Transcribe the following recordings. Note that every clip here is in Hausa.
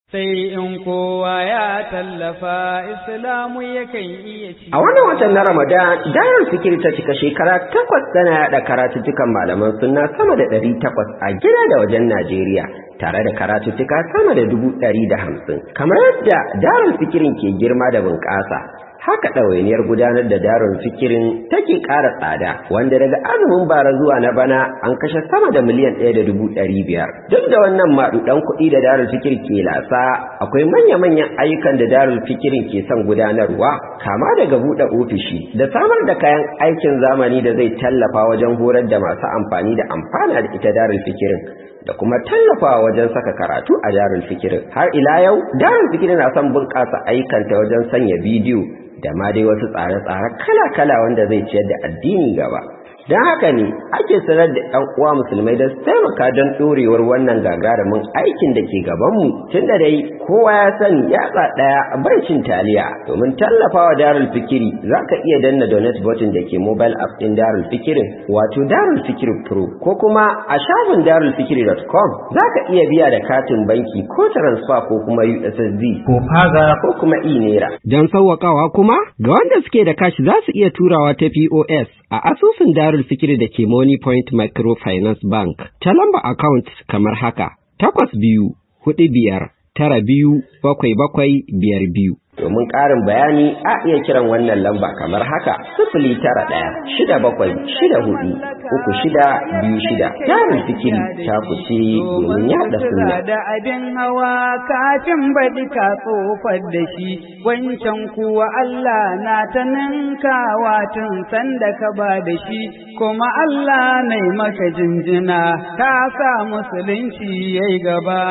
sai in kowa ya tallafa islamu yakan iya ci. A wannan watan na Ramadan, Dayar Fikir ta cika shekara takwas tana yaɗa karatuttukan malaman sunna sama da ɗari takwas a gida da wajen Najeriya, tare da karatuttuka sama da dubu ɗari da hamsin. Kamar yadda Darul Fikirin ke girma da bunƙasa, haka ɗawainiyar gudanar da darun fikirin take ƙara tsada wanda daga azumin bara zuwa na bana an kashe sama da miliyan ɗaya da dubu ɗari biyar duk da wannan maɗuɗan kuɗi da darul fikir ke lasa akwai manya-manyan ayyukan da darul fikirin ke son gudanarwa kama daga buɗe ofishi da samar da kayan aikin zamani da zai tallafa wajen horar da masu amfani da amfana da ita darul fikirin da kuma tallafawa wajen saka karatu a darul fikirin har ila yau darul fikirin na son bunƙasa ayyukanta wajen sanya bidiyo da ma dai wasu tsare-tsare kala-kala wanda zai ciyar da addini gaba don haka ne ake sanar da ɗan uwa musulmai da su taimaka don ɗorewar wannan gagarumin aikin da ke gabanmu tun da dai kowa ya sani yatsa ɗaya bai cin taliya domin tallafawa darul fikiri za ka iya danna donate button da ke mobile app ɗin darul fikirin wato darul fikiri pro ko kuma a shafin darulfikiri.com za ka iya biya da katin banki ko transfer ko kuma ussd ko faza ko kuma e-naira don sauwaƙawa kuma ga wanda suke da kashi za su iya turawa ta pos a asusun darul fikiri da ke money point microfinance bank ta lamba account kamar haka takwas biyu hudu biyar tara biyu bakwai bakwai biyar biyu domin ƙarin bayani a iya kiran wannan lamba kamar haka sifili tara ɗaya shida bakwai shida hudu uku shida biyu shida jarin fikiri ta kuce domin yaɗa sunna da abin hawa kafin baɗi ka tsofar da shi wancan kuwa Allah na ta ninkawa tun sanda ka ba da shi kuma Allah na maka jinjina ka sa musulunci yayi gaba.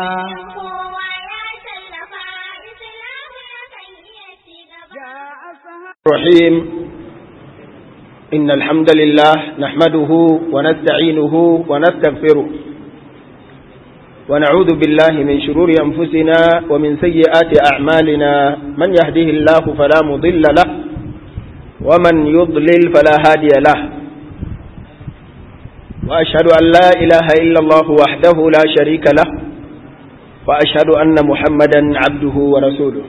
الرحيم إن الحمد لله نحمده ونستعينه ونستغفره ونعوذ بالله من شرور أنفسنا ومن سيئات أعمالنا من يهده الله فلا مضل له ومن يضلل فلا هادي له وأشهد أن لا إله إلا الله وحده لا شريك له وأشهد أن محمدا عبده ورسوله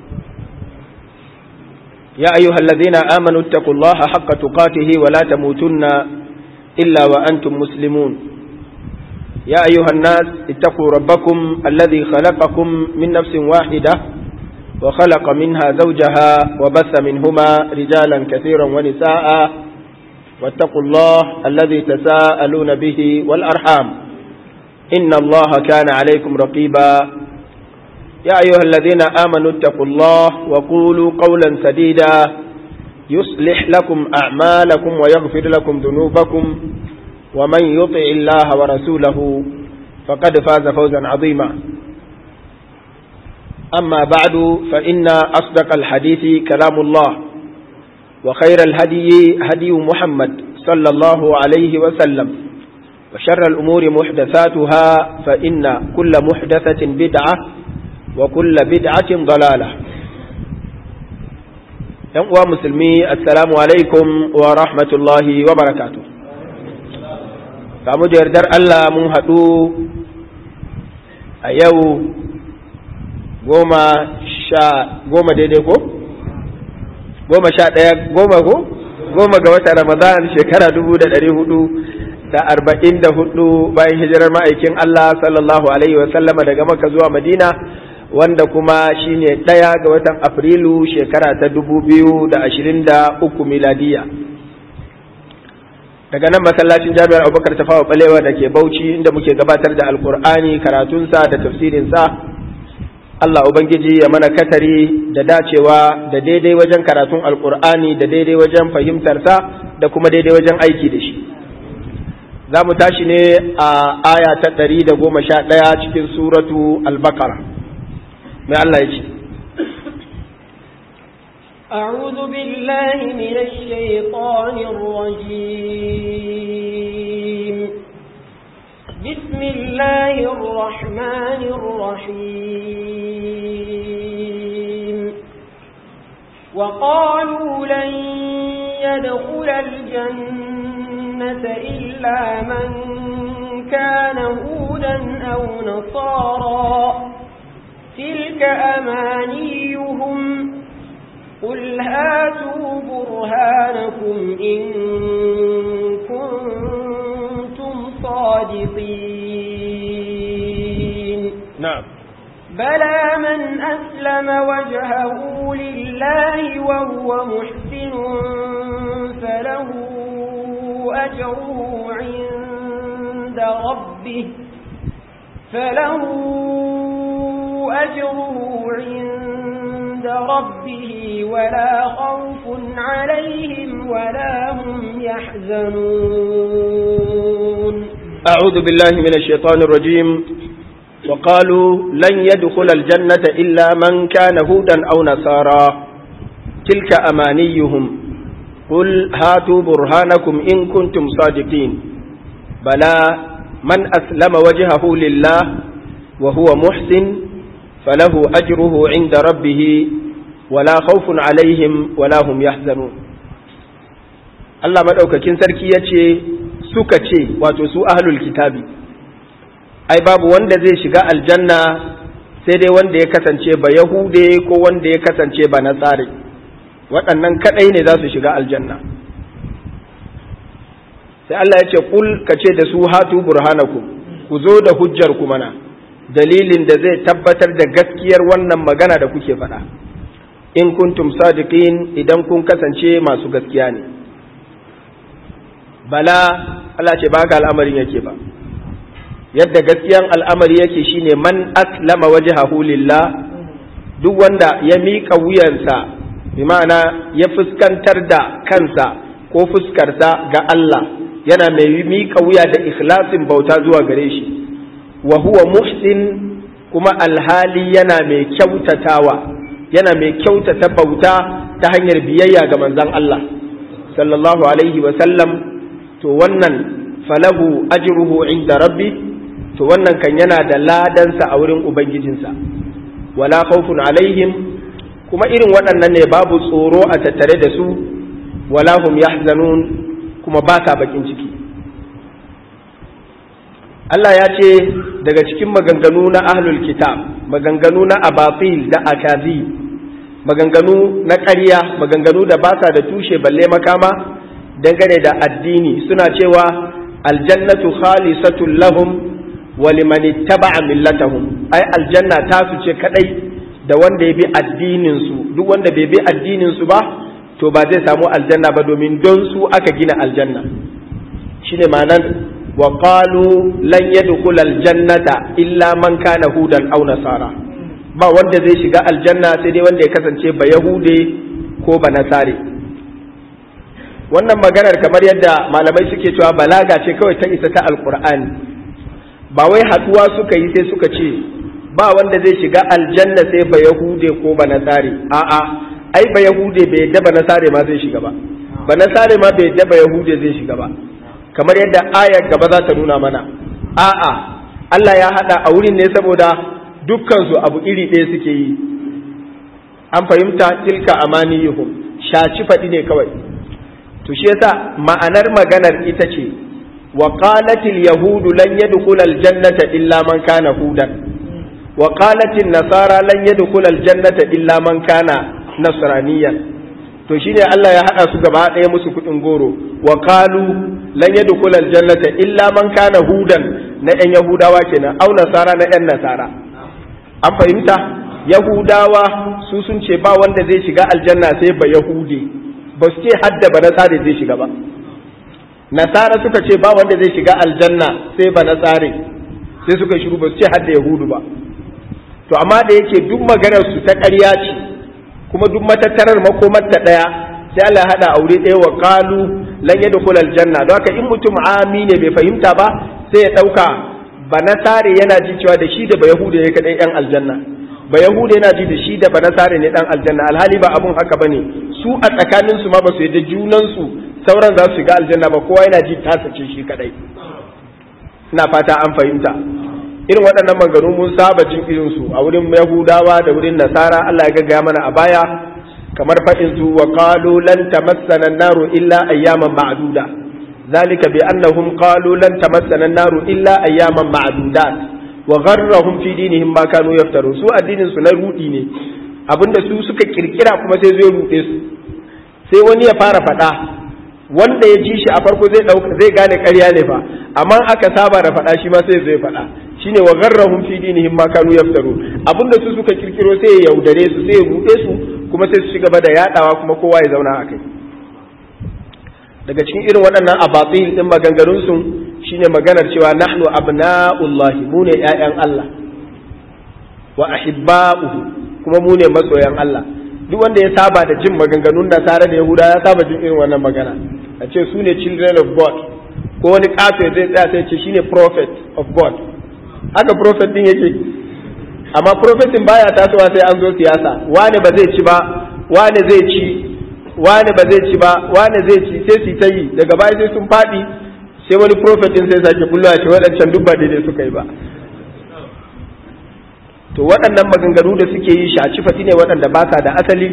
يا أيها الذين آمنوا اتقوا الله حق تقاته ولا تموتن إلا وأنتم مسلمون يا أيها الناس اتقوا ربكم الذي خلقكم من نفس واحدة وخلق منها زوجها وبث منهما رجالا كثيرا ونساء واتقوا الله الذي تساءلون به والأرحام إن الله كان عليكم رقيبا يا أيها الذين آمنوا اتقوا الله وقولوا قولا سديدا يصلح لكم أعمالكم ويغفر لكم ذنوبكم ومن يطع الله ورسوله فقد فاز فوزا عظيما أما بعد فإن أصدق الحديث كلام الله وخير الهدي هدي محمد صلى الله عليه وسلم وشر الأمور محدثاتها فإن كل محدثة بدعة وكل بدعة ضلالة ‘Yan uwa musulmi, Assalamu alaikum wa rahmatullahi wa barakatu. Kamu da yardar Allah mun haɗu a yau goma sha goma daidai ko? Goma sha ɗaya goma ko? Goma ga wata Ramadan shekara dubu da ɗari hudu da arba'in da hudu bayan hijirar ma'aikin Allah sallallahu Alaihi wasallama daga maka zuwa Madina. wanda kuma shine ɗaya ga watan afrilu shekara ta dubu biyu da ashirin da uku miladiya daga nan masallacin jami'ar abubakar tafawa balewa da ke bauchi inda muke gabatar da alkur'ani karatunsa da tafsirinsa allah ubangiji ya mana katari da dacewa da daidai wajen karatun alkur'ani da daidai wajen fahimtarsa da kuma daidai wajen aiki da shi za mu tashi ne a aya ta ɗari da goma sha ɗaya cikin suratu al-baqara mai Allah ya ce أعوذ بالله من الشيطان الرجيم بسم الله الرحمن الرحيم وقالوا لن يدخل الجنة إلا من كان هودا أو نصارا تلك أمانيهم قل هاتوا برهانكم إن كنتم صادقين نعم بلى من أسلم وجهه لله وهو محسن فله أجره عند ربه فله أجره عند ربه ولا خوف عليهم ولا هم يحزنون أعوذ بالله من الشيطان الرجيم وقالوا لن يدخل الجنة إلا من كان هودا أو نصارى تلك أمانيهم قل هاتوا برهانكم إن كنتم صادقين بلى من أسلم وجهه لله وهو محسن فله أجره عند ربه ولا خوف عليهم ولا هم يحزنون Allah maɗaukakin sarki ya ce suka ce wato su ahlul kitabi ai babu wanda zai shiga aljanna sai dai wanda ya kasance ba yahude ko wanda ya kasance ba nasare waɗannan kaɗai ne za su shiga aljanna sai Allah ya ce kul ka ce da su hatu burhanakum ku zo da hujjar ku mana dalilin da zai tabbatar da gaskiyar wannan magana da kuke faɗa in kuntum sadiqin idan kun kasance masu gaskiya ne bala Allah ce ba ka al'amarin yake ba yadda gaskiyan al'amari yake shine man aslama wajhahu lillah duk wanda ya miƙa wuyansa bi ma'ana ya fuskantar da kansa ko fuskarsa ga Allah yana mai miƙa wuya da ikhlasin bauta zuwa gare shi wa huwa muhsin kuma alhali yana mai kyautatawa yana mai kyautata bauta ta hanyar biyayya ga manzon Allah sallallahu alaihi wa sallam to wannan falahu ajruhu inda rabbi to wannan kan yana da ladansa a wurin ubangijinsa wala khawfun alaihim kuma irin waɗannan ne babu tsoro a tattare da su wala hum yahzanun kuma ba sa bakin ciki Allah ya ce daga cikin maganganu na ahlul kitab maganganu na abatil da akazi maganganu na ƙarya maganganu da ba sa da tushe balle makama dangane da addini suna cewa aljannatu khalisatun lahum wa liman ittaba'a millatahum ai aljanna ta su ce kadai da wanda ya bi addinin su duk wanda bai bi addinin su ba to ba zai samu aljanna ba domin don su aka gina aljanna shine ma'anar wa qalu lan yadkhul aljannata illa man kana hudan aw nasara ba wanda zai shiga aljanna sai dai wanda ya kasance ba yahude ko ba nasare wannan maganar kamar yadda malamai suke cewa balaga ce kawai ta isa ta alkur'ani ba wai haduwa suka yi sai suka ce ba wanda zai shiga aljanna sai ba yahude ko ba nasare a'a ai ba yahude bai yadda ba nasare ma zai shiga ba ba nasare ma bai yadda ba yahude zai shiga ba kamar yadda ayar gaba za ta nuna mana a'a Allah ya hada a wurin ne saboda dukkan su abu iri ɗaya suke yi an fahimta tilka amaniyuhum shaci faɗi ne kawai to shi yasa ma'anar maganar ita ce wa qalatil yahudu lan yadkhula aljannata illa man kana hudan wa qalatil nasara lan yadkhula aljannata illa man kana nasraniyan to shine Allah ya hada su gaba ɗaya musu kuɗin goro wa qalu lan yadkhula aljannata illa man kana hudan na ɗan yahudawa kenan au nasara na ɗan nasara an fahimta yahudawa su sun ce ba wanda zai shiga aljanna sai ba yahudi ba su ce hadda ba nasare zai shiga ba nasara suka ce ba wanda zai shiga aljanna sai ba nasare sai suka shiru ba su ce hadda yahudu ba to amma da yake duk maganar su ta ƙarya ce kuma duk matattarar makomar ta ɗaya sai Allah hada aure ɗaya wa qalu lan yadkhul aljanna don haka in mutum ami ne bai fahimta ba sai ya ɗauka ba nasare yana ji cewa da shi da ba yahudu ne kadai yan aljanna ba yahuda yana ji da shi da banasare ne dan aljanna alhali ba abun haka bane su a tsakanin su ma ba su yadda junan su sauran za su shiga aljanna ba kowa yana ji tasa ce shi kadai ina fata an fahimta irin waɗannan maganganu mun saba jin irin su a wurin yahudawa da wurin nasara Allah ya gaggaya mana a baya kamar faɗin su wa qalu lan tamassana an-naru illa ayyaman ma'duda ذلك بأنهم قالوا لن تمسنا النار إلا أياما معدودات wa gharrahum fi dinihim ma kanu yaftaru su addinin su na rudi ne abinda su suka kirkira kuma sai zai rude su sai wani ya fara faɗa wanda ya ji shi a farko zai dauka zai gane ƙarya ne fa amma aka saba da faɗa shi ma sai zai faɗa shine wa gharrahum fi dinihim ma kanu yaftaru abinda su suka kirkiro sai ya yaudare su sai ya rude su kuma sai su ci gaba da yadawa kuma kowa ya zauna a kai daga cikin irin waɗannan abatil din maganganun su shine maganar cewa nahnu abna'ullahi mu ne ƴaƴan Allah wa ahibba'uhu kuma mu ne masoyan Allah duk wanda ya saba da jin maganganun da tare da Yahuda ya saba jin irin wannan magana a ce su ne children of God ko wani kafe zai tsaya sai ce shine prophet of God haka prophet din yake amma prophetin baya tasowa sai an zo siyasa wani ba zai ci ba wani zai ci wani ba zai ci ba wani zai ci sai su ta yi daga baya sai sun faɗi sai wani prophet din sai sake bullo ce waɗancan duk ba daidai suka yi ba to waɗannan maganganu da suke yi shaci fati ne waɗanda ba sa da asali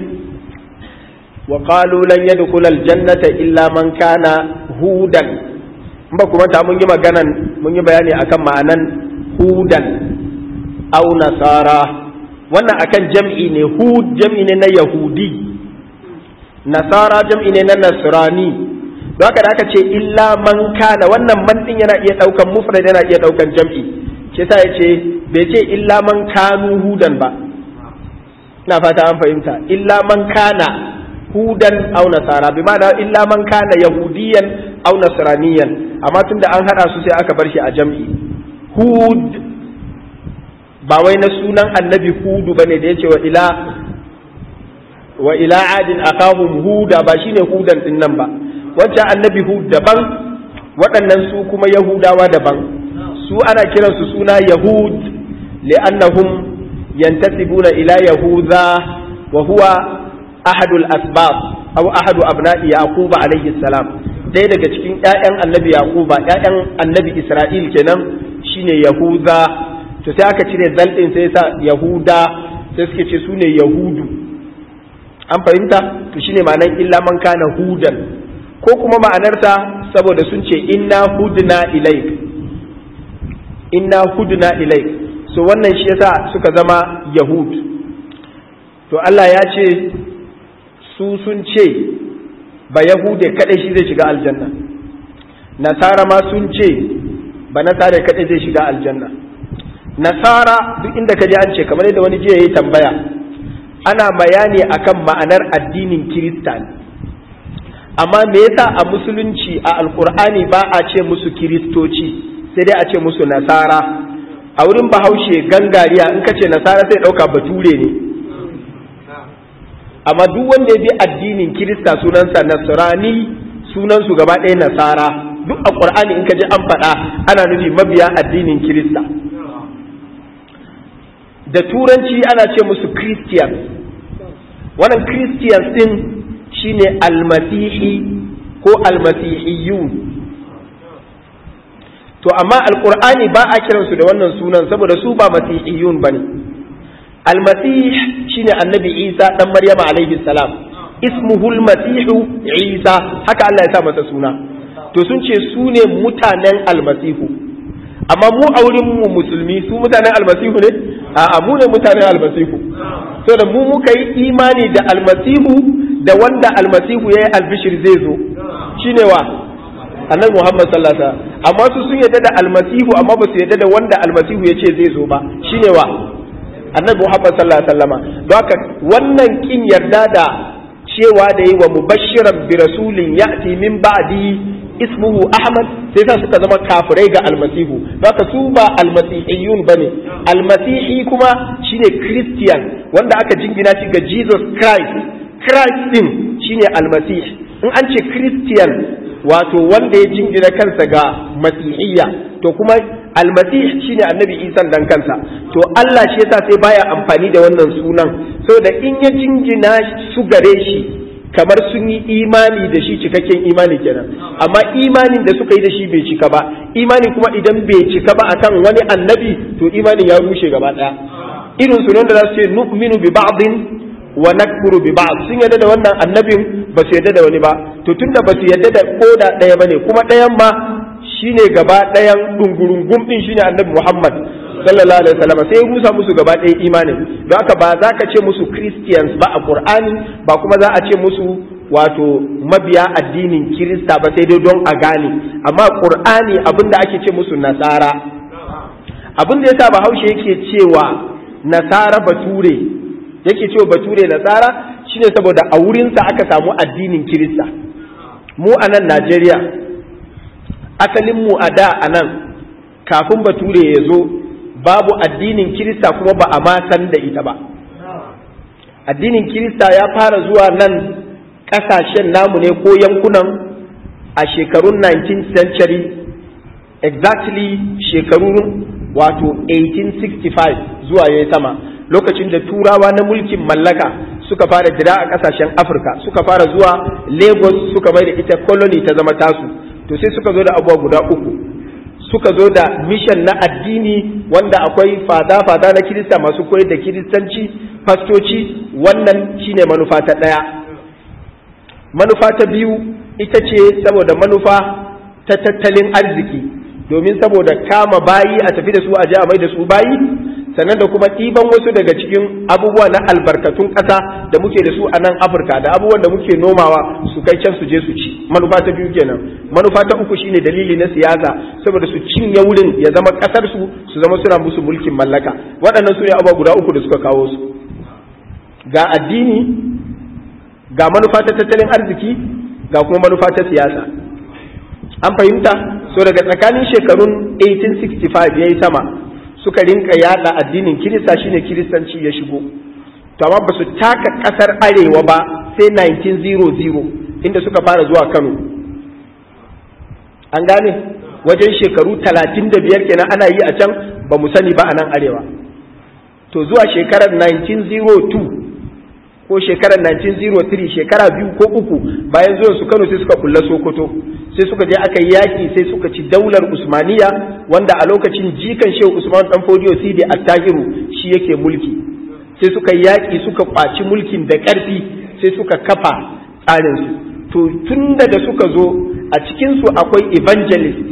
wa qalu lan yadkhula aljannata illa man kana hudan in ba kuma ta mun yi maganan mun yi bayani akan ma'anan hudan aw nasara wannan akan jam'i ne hud jam'i ne na yahudi nasara jam'i ne na nasrani don haka da aka ce illa man kana wannan man din yana iya daukan mufrad yana iya daukan jam'i shi yasa yace bai ce illa man kanu hudan ba ina fata an fahimta illa man kana hudan aw nasara bi ma'ana illa man kana yahudiyan aw nasraniyan amma tunda an hada su sai aka bar shi a jam'i hud ba wai na sunan annabi hudu bane da yace wa ila wa ila adin akahum huda ba shine hudan din nan ba wancan annabi hud daban waɗannan su kuma yahudawa daban su ana kiransu suna yahud li'annahum yantasibuna ila yahuda wa huwa ahadul asbab aw ahadu abna'i yaqub alayhi salam ɗaya daga cikin ƴaƴan annabi yaquba ƴaƴan annabi isra'il kenan shine yahuda to sai aka cire zal din sai sa yahuda sai suke ce su ne yahudu an fahimta to shine ma'anar illa man kana hudan ko kuma ma'anarta saboda sun ce inna hudna ilaik inna hudna ilaik so wannan shi yasa suka zama yahud to Allah ya ce su sun ce ba yahude kadai shi zai shiga aljanna nasara ma sun ce ba nasara kadai zai shiga aljanna nasara duk inda ka ji an ce kamar yadda wani jiya yayi tambaya ana bayani akan ma'anar addinin kirista ne amma me yasa a musulunci a alkur'ani ba a ce musu kiristoci sai dai a ce musu nasara a wurin bahaushe gangariya in ka ce nasara sai ɗauka bature ne amma duk wanda ya bi addinin kirista sunansa nasrani sunansu gaba ɗaya nasara duk a ƙur'ani in ka ji an faɗa ana nufi mabiya addinin kirista da turanci ana ce musu christian wannan christians din shine almasihi ko almasihiyun to amma alqur'ani ba a kiransu da wannan sunan saboda su ba masihiyun bane almasih shine annabi isa dan maryama alaihi salam ismuhu almasihu isa haka Allah ya sa masa suna to sun ce su ne mutanen almasihu amma mu a wurin mu musulmi su mutanen almasihu ne a'a mu ne mutanen almasihu saboda mu muka yi imani da almasihu da wanda almasihu ya yi albishir zai zo shine wa annabi muhammad sallallahu alaihi wasallam amma su sun yadda da almasihu amma ba su yadda da wanda almasihu ya ce zai zo ba shine wa annabi muhammad sallallahu alaihi wasallam don haka wannan kin yarda da cewa da yi wa mubashiran bi rasulin ya'ti min ba'di ismuhu ahmad sai sa suka zama kafirai ga almasihu don haka su ba almasihiyun bane almasihi kuma shine christian wanda aka jingina shi ga jesus christ Christ din shine almasih in an ce Christian wato wanda ya jingina kansa ga masihiyya to kuma almasih shine annabi Isa dan kansa to Allah shi yasa sai baya amfani da wannan sunan saboda in ya jingina su gare shi kamar sun yi imani da shi cikakken imani kenan amma imanin da suka yi da shi bai cika ba imani kuma idan bai cika ba akan wani annabi to imanin ya rushe gaba daya irin sunan da za su ce nu'minu bi ba'din wa nakfuru bi ba'd sun yadda da wannan annabin ba su yadda da wani ba to tunda ba su yadda da koda daya bane kuma dayan ma shine gaba dayan dungurungum din shine annabi Muhammad sallallahu alaihi wasallam sai ya rusa musu gaba ɗaya imanin don haka ba za ka ce musu christians ba a qur'ani ba kuma za a ce musu wato mabiya addinin kirista ba sai dai don a gane amma qur'ani abin da ake ce musu nasara abin da yasa bahaushe yake cewa nasara bature yake cewa bature nasara shine saboda a wurinsa aka samu addinin kirista mu a nan najeriya asalin mu a da a nan kafin bature ya zo babu addinin kirista kuma ba a ma san da ita ba addinin kirista ya fara zuwa nan kasashen namu ne ko yankunan a shekarun 19th century exactly shekarun wato 1865 zuwa ya sama lokacin da turawa na mulkin mallaka suka fara jira a kasashen afirka suka fara zuwa lagos suka mai da ita colony ta zama tasu to sai suka zo da abubuwa guda uku suka zo da mission na addini wanda akwai fada-fada na kirista masu koyar da kiristanci fastoci wannan shine manufa ta ɗaya manufa ta biyu ita ce saboda manufa ta tattalin arziki domin saboda kama bayi a tafi da su a ji a mai da su bayi sannan da kuma ɗiban wasu daga cikin abubuwa na albarkatun ƙasa da muke da su a nan afirka da abubuwan da muke nomawa su kai can su je su ci manufa ta biyu kenan manufa ta uku shine dalili na siyasa saboda su cinye wurin ya zama ƙasar su su zama suna musu mulkin mallaka waɗannan su ne abubuwa guda uku da suka kawo su ga addini ga manufa ta tattalin arziki ga kuma manufa ta siyasa an fahimta so daga tsakanin shekarun 1865 ya yi sama suka rinka yada addinin kirista shine kiristanci ya shigo to amma ba su taka kasar arewa ba sai 1900 inda suka fara zuwa kano an gane wajen shekaru 35 kenan ana yi a can ba mu sani ba a nan arewa to zuwa shekarar 1902 ko shekarar 1903 shekara biyu ko uku bayan zuwan su Kano sai suka kulla Sokoto sai suka je aka yi yaki sai suka ci daular Usmaniya wanda a lokacin jikan Shehu Usman dan Fodiyo Sidi Attahiru shi yake mulki sai suka yi yaki suka kwaci mulkin da ƙarfi sai suka kafa tsarin su to tunda da suka zo a cikin su akwai evangelist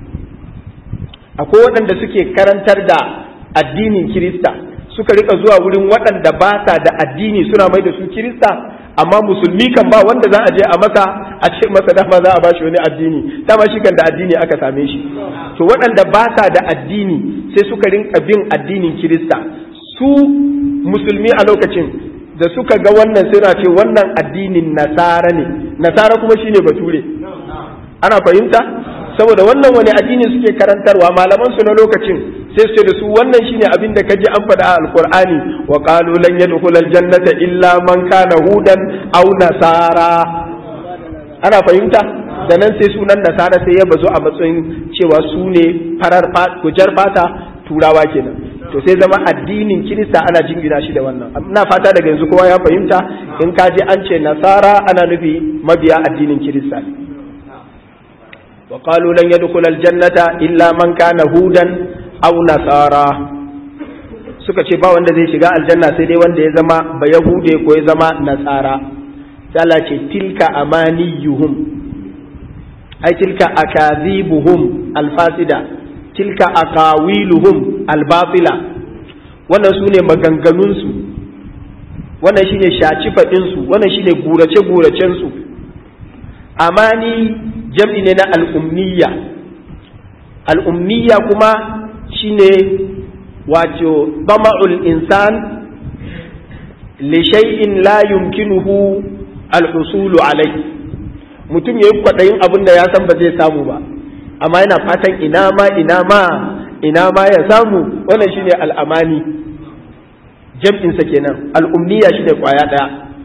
akwai waɗanda suke karantar da addinin Kirista suka rika zuwa wurin waɗanda ba sa da addini suna mai da su kirista amma musulmi kan ba wanda za a je a masa a ce masa dama za a bashi wani addini dama shi kan da addini aka same shi to waɗanda ba sa da addini sai suka rinka bin addinin kirista su musulmi a lokacin da suka ga wannan suna ce wannan addinin nasara ne nasara kuma shine bature ana fahimta saboda wannan wani addini suke karantarwa malaman su na lokacin sai su da su wannan shine abin da kaji an faɗa a alqur'ani wa qalu lan yadkhulal jannata illa man kana hudan aw nasara ana fahimta da nan sai sunan nasara sai ya bazo a matsayin cewa su ne farar kujar fata turawa kenan to sai zama addinin kirista ana jingina shi da wannan ina fata daga yanzu kowa ya fahimta in ka ji an ce nasara ana nufi mabiya addinin kirista ne وقالوا لن يدخل الجنة إلا من كان هودا أو نصارى suka ce ba wanda zai shiga aljanna sai dai wanda ya zama ba yahude ko ya zama nasara Allah ce tilka amaniyuhum ai tilka akazibuhum alfasida tilka aqawiluhum albatila wannan su ne maganganunsu wannan shine shaci faɗinsu wannan shine gurace guracensu amani jam'i ne na al'ummiya al'ummiya kuma shine wato dama'ul insan li shay'in la yumkinuhu al-husulu alai mutum yayi kwaɗayin abin da ya san ba zai samu ba amma yana fatan ina ma ina ma ina ma ya samu wannan shine al'amani jam'insa kenan al'ummiya shine kwaya ɗaya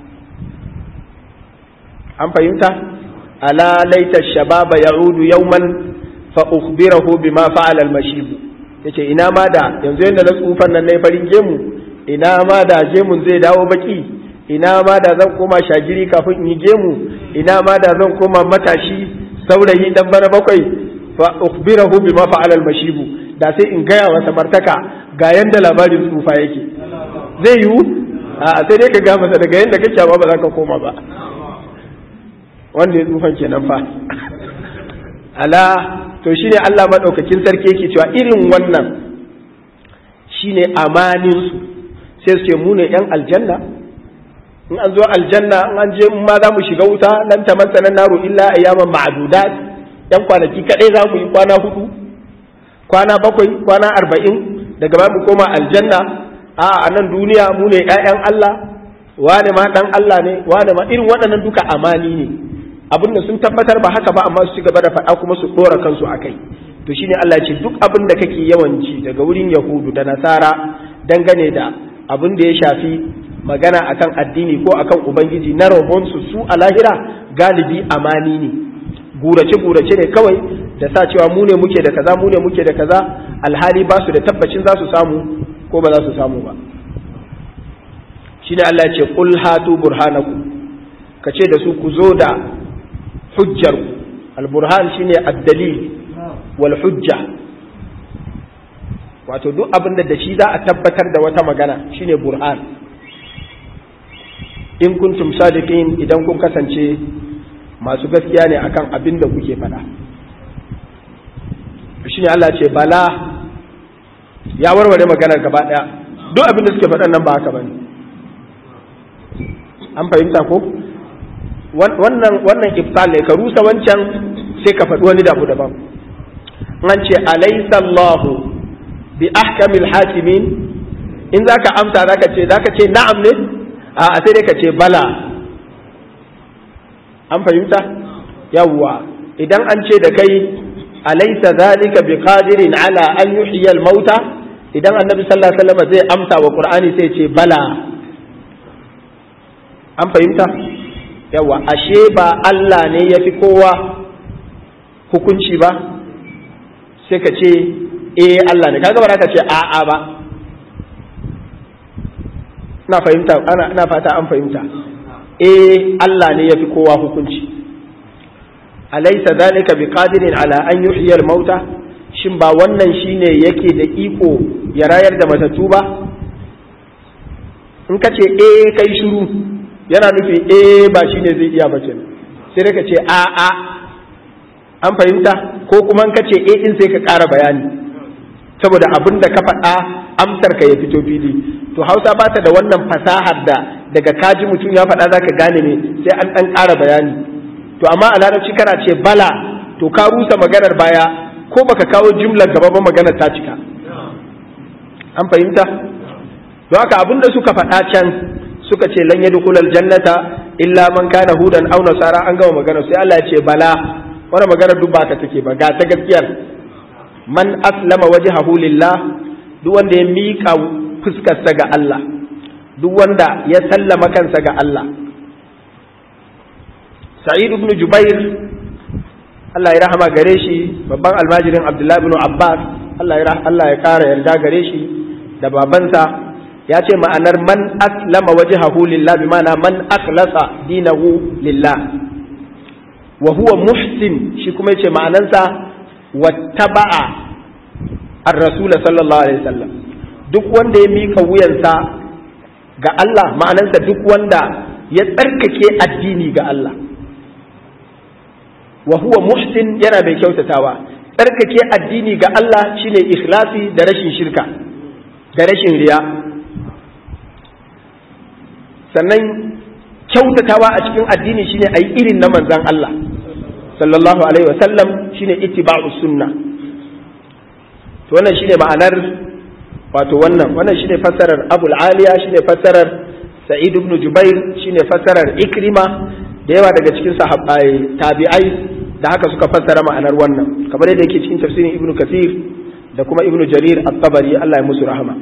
an fahimta ألا ليت الشباب يعود يوما فأخبره بما فعل المشيب yace ina ma da yanzu yadda na tsufan nan na farin gemu ina ma da gemun zai dawo baki ina ma da zan koma shagiri kafin in yi gemu ina ma da zan koma matashi saurayi dan bana bakwai fa ukhbirahu bima fa'ala al-mashibu da sai in gaya wa samartaka ga yanda labarin tsufa yake zai yiwu a sai dai ka ga masa daga yanda kake ba ba za ka koma ba wanda ya tsufan kenan fa ala to shine Allah madaukakin sarki yake cewa irin wannan shine amanin su sai su ce mu ne yan aljanna in an zo aljanna in an je ma za mu shiga wuta nan ta masana naru illa ayyaman ma'dudat yan kwanaki kadai za mu yi kwana hudu kwana bakwai kwana arba'in daga ba mu koma aljanna a a nan duniya mu ne ƴaƴan Allah wane ma dan Allah ne wane ma irin waɗannan duka amani ne abin da sun tabbatar ba haka ba amma su ci gaba da faɗa kuma su ɗora kansu a kai to shine Allah ya ce duk abin da kake yawanci daga wurin yahudu da nasara dangane da abin da ya shafi magana akan addini ko akan ubangiji na rabonsu su a lahira galibi amani ne gurace gurace ne kawai da sa cewa mu ne muke da kaza mu ne muke da kaza alhali ba su da tabbacin za su samu ko ba za su samu ba shine Allah ya ce qul hatu burhanakum ka ce da su ku zo da hujjar al-burhan shine ad-dalil wal hujja wato duk abin da shi za a tabbatar da wata magana shine burhan in kuntum sadiqin idan kun kasance masu gaskiya ne akan abin da kuke faɗa shine Allah ce bala ya warware maganar gaba ɗaya duk abin da suke faɗan nan ba haka bane an fahimta ko wannan wannan iftal ne ka rusa wancan sai ka faɗi wani dabu daban an ce alaysa Allahu bi ahkamil hakimin in zaka amsa zaka ce zaka ce na'am ne a sai dai ka ce bala an fahimta yawwa idan an ce da kai alaysa zalika bi qadirin ala an yuhyiya al mauta idan annabi sallallahu alaihi wasallam zai amsa wa qur'ani sai ce bala an fahimta yawa ashe ba Allah ne ya fi kowa hukunci ba sai ka ce eh Allah ne kaga ba ka ce a'a ba na fahimta ana ina fata an fahimta eh Allah ne ya fi kowa hukunci alaysa zalika biqadirin ala an yuhyiya al-mauta shin ba wannan shine yake da iko ya rayar da matattu ba in ka ce eh kai shiru yana nufi eh ba shine zai iya ba kenan sai ka ce a a an fahimta ko kuma ka ce eh in sai ka ƙara bayani saboda abin da ka faɗa amsar ka ya fito fili to hausa ba ta da wannan fasahar da daga kaji mutum ya faɗa zaka gane ne sai an ɗan ƙara bayani to amma a larabci kana ce bala to ka rusa maganar baya ko baka kawo jumlar gaba ba maganar ta cika an fahimta don haka abin da suka faɗa can suka ce lan yadkhul aljannata illa man kana hudan aw nasara an gama magana sai Allah ya ce bala wannan magana duk ba ta take ba ga ta gaskiyar man aslama wajhahu lillah duk wanda ya mika fuskarsa ga Allah duk wanda ya sallama kansa ga Allah Sa'id ibn Jubair Allah ya rahama gare shi babban almajirin Abdullah ibn Abbas Allah ya Allah ya kara yarda gare shi da babansa ya ce ma'anar man aslama wajhahu lillah bi ma'ana man akhlasa dinahu lillah wa huwa muhsin shi kuma yace ma'anansa wattaba'a ar-rasul sallallahu alaihi wasallam duk wanda ya mika wuyansa ga Allah ma'anansa duk wanda ya tsarkake addini ga Allah wa huwa muhsin yana mai kyautatawa tsarkake addini ga Allah shine ikhlasi da rashin shirka da rashin riya sannan kyautatawa a cikin addini shine ayi irin na manzan Allah sallallahu alaihi wasallam shine ittiba'u sunna to wannan shine ma'anar wato wannan wannan shine fassarar Abu Aliya shine fassarar Sa'id ibn Jubair shine fassarar Ikrima da yawa daga cikin sahabbai tabi'ai da haka suka fassara ma'anar wannan kamar yadda yake cikin tafsirin Ibn Kathir da kuma Ibn Jarir at-Tabari Allah ya musu rahama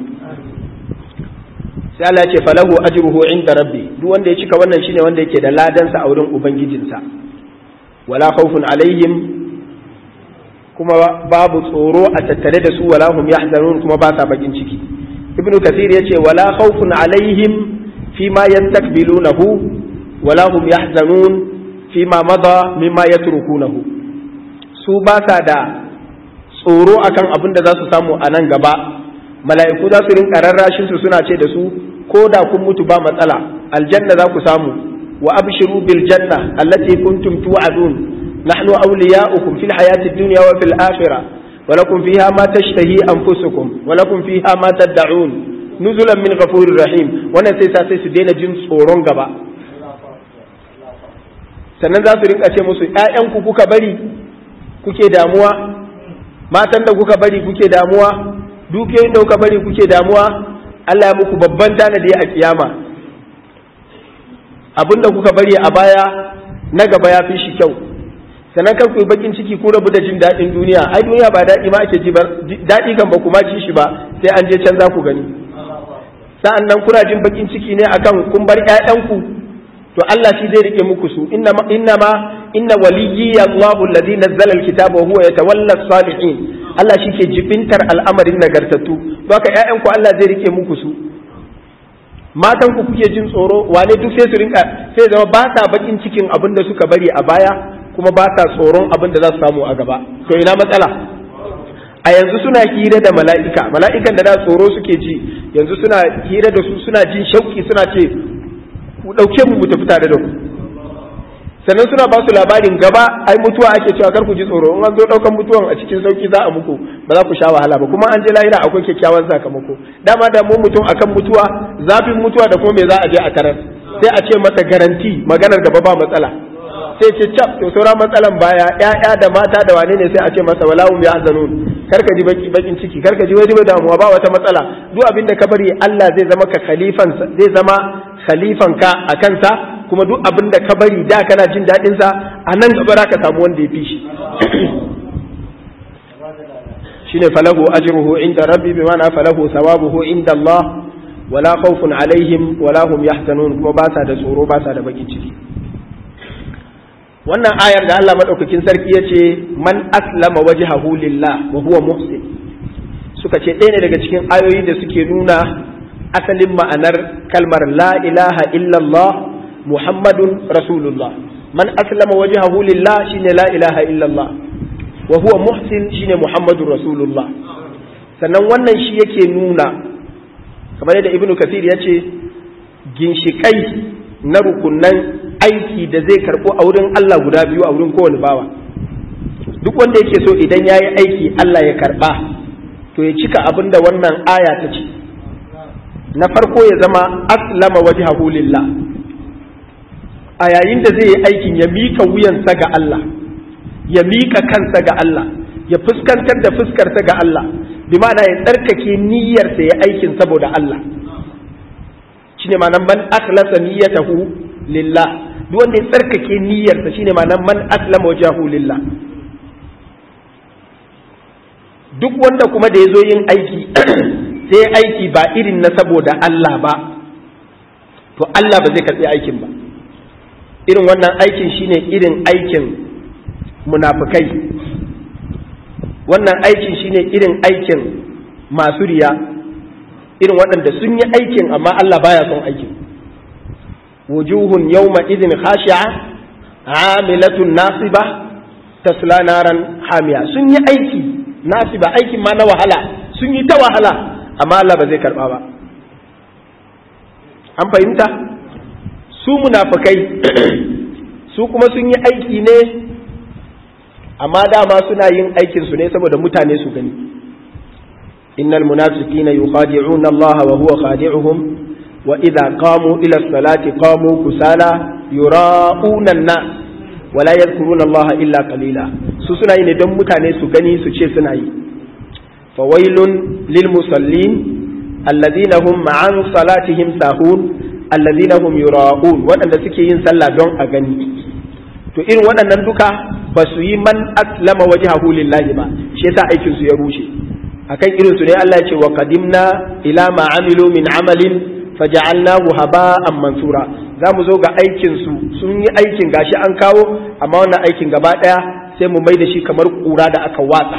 sai Allah ya ce falahu ajruhu inda rabbi duk wanda ya cika wannan shine wanda yake da ladansa a wurin ubangijinsa wala khawfun alaihim kuma babu tsoro a tattare da su wala hum yahzanun kuma ba sa bakin ciki ibnu kathir yace wala khawfun alaihim fima yastakbilunahu wala hum yahzanun fima mada mimma yatrukunahu su ba sa da tsoro akan abin da za su samu a nan gaba mala'iku za su rinka rarrashin su suna ce da su ko da kun mutu ba matsala aljanna za ku samu wa abshiru bil janna allati kuntum tu'adun nahnu awliya'ukum fil hayati dunya wa fil akhirah ولكم فيها ما تشتهي أنفسكم ولكم فيها ما تدعون نزلا من غفور رحيم wannan sai sa sai su daina jin tsoron gaba sannan za su rinka ce musu ‘ya'yanku kuka bari kuke damuwa matan da kuka bari kuke damuwa dukiyoyin da kuka bari kuke damuwa Allah ya muku babban tanadi a kiyama abin da kuka bari a baya na gaba ya fi shi kyau sannan kar ku yi bakin ciki ku rabu da jin daɗin duniya ai duniya ba daɗi ma ake ji ba daɗi kan ba kuma ci shi ba sai an je can za ku gani sa'an nan kuna jin bakin ciki ne akan kun bar ƴaƴanku to Allah shi zai rike muku su inna ma inna ma inna waliyyi Allahu alladhi nazzala alkitaba wa huwa yatawalla salihin Allah shi ke jibintar al'amarin nagartattu don haka ƴaƴanku Allah zai rike muku su matan ku kuke jin tsoro wane duk sai su rinka sai zama ba sa bakin cikin abin da suka bari a baya kuma ba sa tsoron abin da za su samu a gaba to ina matsala a yanzu suna hira da mala'ika mala'ikan da da tsoro suke ji yanzu suna hira da su suna jin shauki suna ce ku ɗauke mu mu tafi tare da ku sannan suna ba su labarin gaba ai mutuwa ake cewa kar ku ji tsoro in an zo ɗaukan mutuwan a cikin sauki za a muku ba za ku sha wahala ba kuma an je lahira akwai kyakkyawan sakamako dama da mu mutum akan mutuwa zafin mutuwa da kuma me za a je a tarar sai a ce masa garanti maganar gaba ba matsala sai ce cap to sauran matsalan baya ƴaƴa da mata da wane ne sai a ce masa wala hum yahzanun karka ji baki bakin ciki karka ji wani damuwa ba wata matsala duk abin da ka bari Allah zai zama ka khalifan zai zama khalifan ka a kansa kuma duk abin da ka bari da kana jin daɗin sa a nan gaba za ka samu wanda ya fi shi shine falahu ajruhu inda rabbi bi ma'ana falahu thawabuhu inda Allah wala khawfun alaihim wala hum yahzanun kuma ba sa da tsoro ba sa da bakin ciki wannan ayar da Allah madaukakin sarki ya ce man aslama wajhahu lillah wa huwa muhsin suka ce ɗaya ne daga cikin ayoyi da suke nuna asalin ma'anar kalmar la ilaha illallah muhammadun rasulullah man aslama wajhahu lillah shine la ilaha illallah wa huwa muhsin shine muhammadun rasulullah sannan wannan shi yake nuna kamar yadda ibnu kasir ya ce ginshikai na rukunan aiki da zai karɓo a wurin Allah guda biyu a wurin kowane bawa duk wanda yake so idan ya yi aiki Allah ya karɓa to ya cika abin da wannan aya ta ce na farko ya zama aslama wajhahu lillah a yayin da zai yi aikin ya mika wuyansa ga Allah ya mika kansa ga Allah ya fuskantar da fuskarsa ga Allah bi ma'ana ya tsarkake niyyarsa ya aikin saboda Allah shine ma'anar man akhlasa niyyatahu lillah duk wanda ya tsarkake niyyarsa shine ma'anar man aslama wajhahu lillah duk wanda kuma da ya zo yin aiki sai aiki ba irin na saboda Allah ba to Allah ba zai karɓi aikin ba irin wannan aikin shine irin aikin munafukai wannan aikin shine irin aikin masu riya irin waɗanda sun yi aikin amma Allah baya son aikin wujuhun yawma idin khashi'a amilatun nasiba tasla naran hamiya sun yi aiki nasiba aikin ma na wahala sun yi ta wahala amma Allah ba zai karba ba an fahimta su munafikai su kuma sun yi aiki ne amma dama suna yin aikin su ne saboda mutane su gani innal munafiqina yukhadi'una Allah wa huwa khadi'uhum wa idza qamu ila salati qamu kusala yura'una an-nas wa la yadhkuruna Allah illa qalila su suna yi ne don mutane su gani su ce suna yi fawailun lil musallin alladhina hum ma'an salatihim sahun alladhina hum yura'un waɗanda suke yin sallah don a gani to irin waɗannan duka ba su yi man aslama wajhahu lillahi ba shi yasa aikin su ya rushe akan irin su ne Allah ya ce wa qadimna ila ma amilu min amalin faja'alnahu haba'an mansura za mu zo ga aikin su sun yi aikin gashi an kawo amma wannan aikin gaba daya sai mu mai da shi kamar kura da aka watsa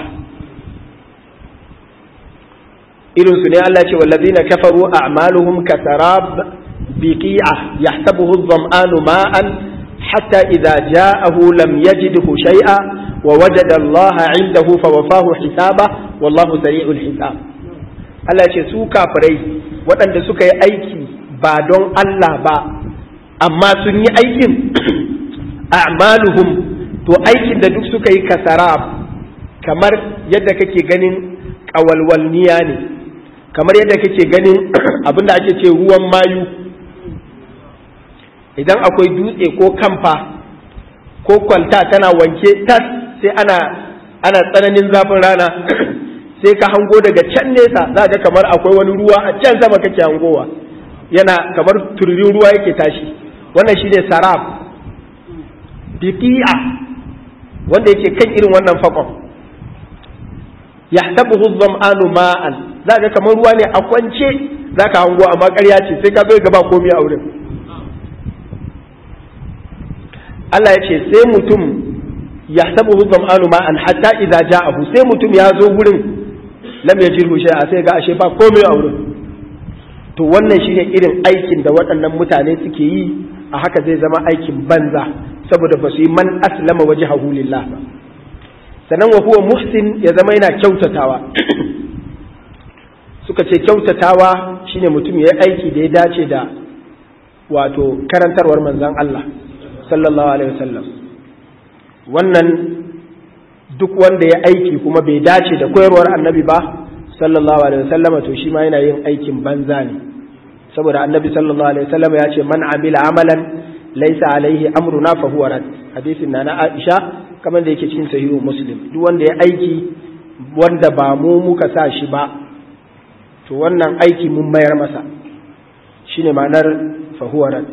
irin su ne Allah ya ce wallazina kafaru a'maluhum kasarab biqi'a yahsabuhu adh-dhama'anu ma'an حتى إذا جاءه لم يجده شيئا ووجد الله عنده فوفاه حسابه والله سريع الحساب Allah ce su kafirai waɗanda suka yi aiki ba don Allah ba amma sun yi aikin a'maluhum to aikin da duk suka yi kasarab kamar yadda kake ganin ƙawalwalniya ne kamar yadda kake ganin abin da ake ce ruwan mayu idan akwai dutse ko kamfa ko kwalta tana wanke tas sai ana ana tsananin zafin rana sai ka hango daga can nesa za ga kamar akwai wani ruwa a can sama kake hangowa yana kamar tururin ruwa yake tashi wannan shine sarab biqi'a wanda yake kan irin wannan fakon yahtabuhu dhama'anu ma'an za ga kamar ruwa ne a kwance za ka hango amma ƙarya ce sai ka zo gaba komai a wurin Allah ya ce sai mutum yahtabuhu dhama'anu ma'an hatta idza ja'ahu sai mutum ya zo wurin lam yajidhu shay'a sai ga ashe ba komai a wurin to wannan shine irin aikin da waɗannan mutane suke yi a haka zai zama aikin banza saboda ba su yi man aslama wajhahu lillah ba sannan wa huwa muhsin ya zama yana kyautatawa suka ce kyautatawa shine mutum ya yi aiki da ya dace da wato karantarwar manzon Allah sallallahu alaihi wasallam wannan duk wanda ya aiki kuma bai dace da koyarwar annabi ba sallallahu alaihi wasallama to shi ma yana yin aikin banza ne saboda annabi sallallahu alaihi wasallama ya ce man amila amalan laysa alaihi amruna fa huwa rad hadisin na na Aisha kamar da yake cikin sahihu muslim duk wanda ya aiki wanda ba mu muka sa shi ba to wannan aiki mun mayar masa shine ma'anar fa huwa rad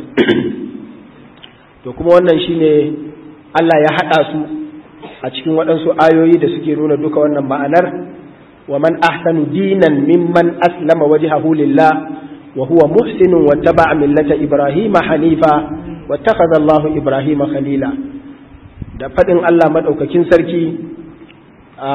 to kuma wannan shine Allah ya hada su a cikin waɗansu ayoyi da suke nuna duka wannan ma'anar ومن أحسن دينا ممن أسلم وجهه لله وهو محسن واتبع ملة إبراهيم حنيفا واتخذ الله إبراهيم خليلا da faɗin Allah maɗaukakin sarki a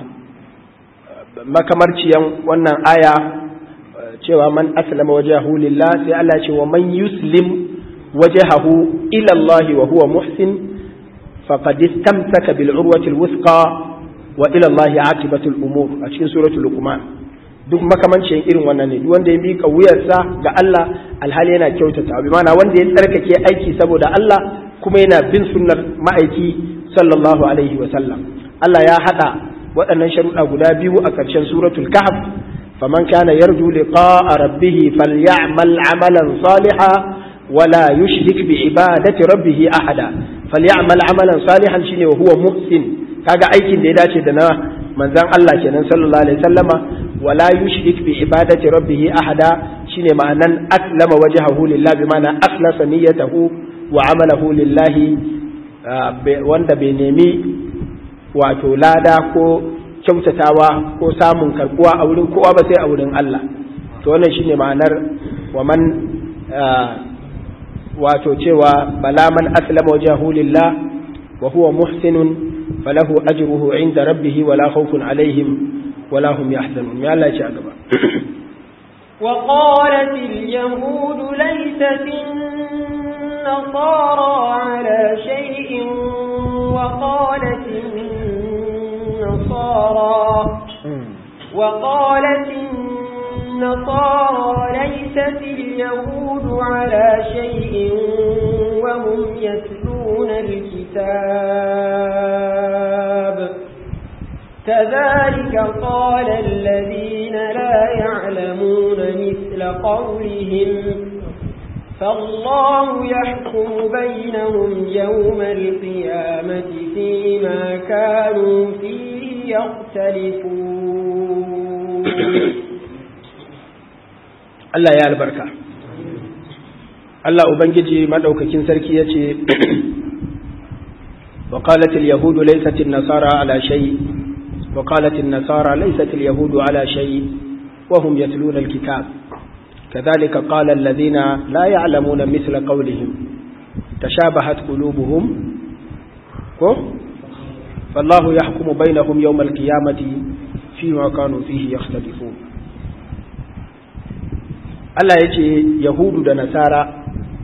makamarciyan wannan aya cewa man aslama wajahu lillah sai Allah ce wa man yuslim wajahahu ila Allah wa huwa muhsin faqad istamsaka bil urwati al wuthqa wa ila Allah aqibatul umur a cikin suratul luqman duk makamancin irin wannan ne duk wanda ya mika wuyarsa ga Allah alhali yana kyautata bi mana wanda ya tsarkake aiki saboda Allah kuma yana bin sunnar ma'aiki sallallahu alaihi wa sallam Allah ya hada waɗannan sharuɗa guda biyu a ƙarshen suratul kahf faman kana yarju liqa'a rabbih falyamal amalan salihan wala yushrik bi ibadati rabbih ahada falyamal amalan salihan shine wa huwa muhsin kaga aikin da ya dace da na manzan Allah kenan sallallahu alaihi wasallama wala yushrik bi ibadati rabbih ahada shine ma'anan aslama wajhahu lillahi bi ma'ana akhlasa niyyatahu wa amalahu lillahi wanda bai nemi wato lada ko kyautatawa ko samun karbuwa a wurin kowa ba sai a wurin Allah to wannan shine ma'anar wa man wato cewa bala man aslama wajhahu lillah wa huwa muhsinun فله أجره عند ربه ولا خوف عليهم ولا هم يحزنون يا الله يا جماعة وقالت اليهود ليست النصارى على شيء وقالت النصارى وقالت النصارى ليست اليهود على شيء وهم يتلون الكتاب كذلك قال الذين لا يعلمون مثل قولهم فالله يحكم بينهم يوم القيامة فيما كانوا فيه يختلفون الله يا البركة الله أبنجي مدعوككين سركي يتي وقالت اليهود ليست النصارى على شيء وقالت النصارى ليست اليهود على شيء وهم يتلون الكتاب كذلك قال الذين لا يعلمون مثل قولهم تشابهت قلوبهم فالله يحكم بينهم يوم القيامة فيما كانوا فيه يختلفون Allah ya ce Yahudu da Nasara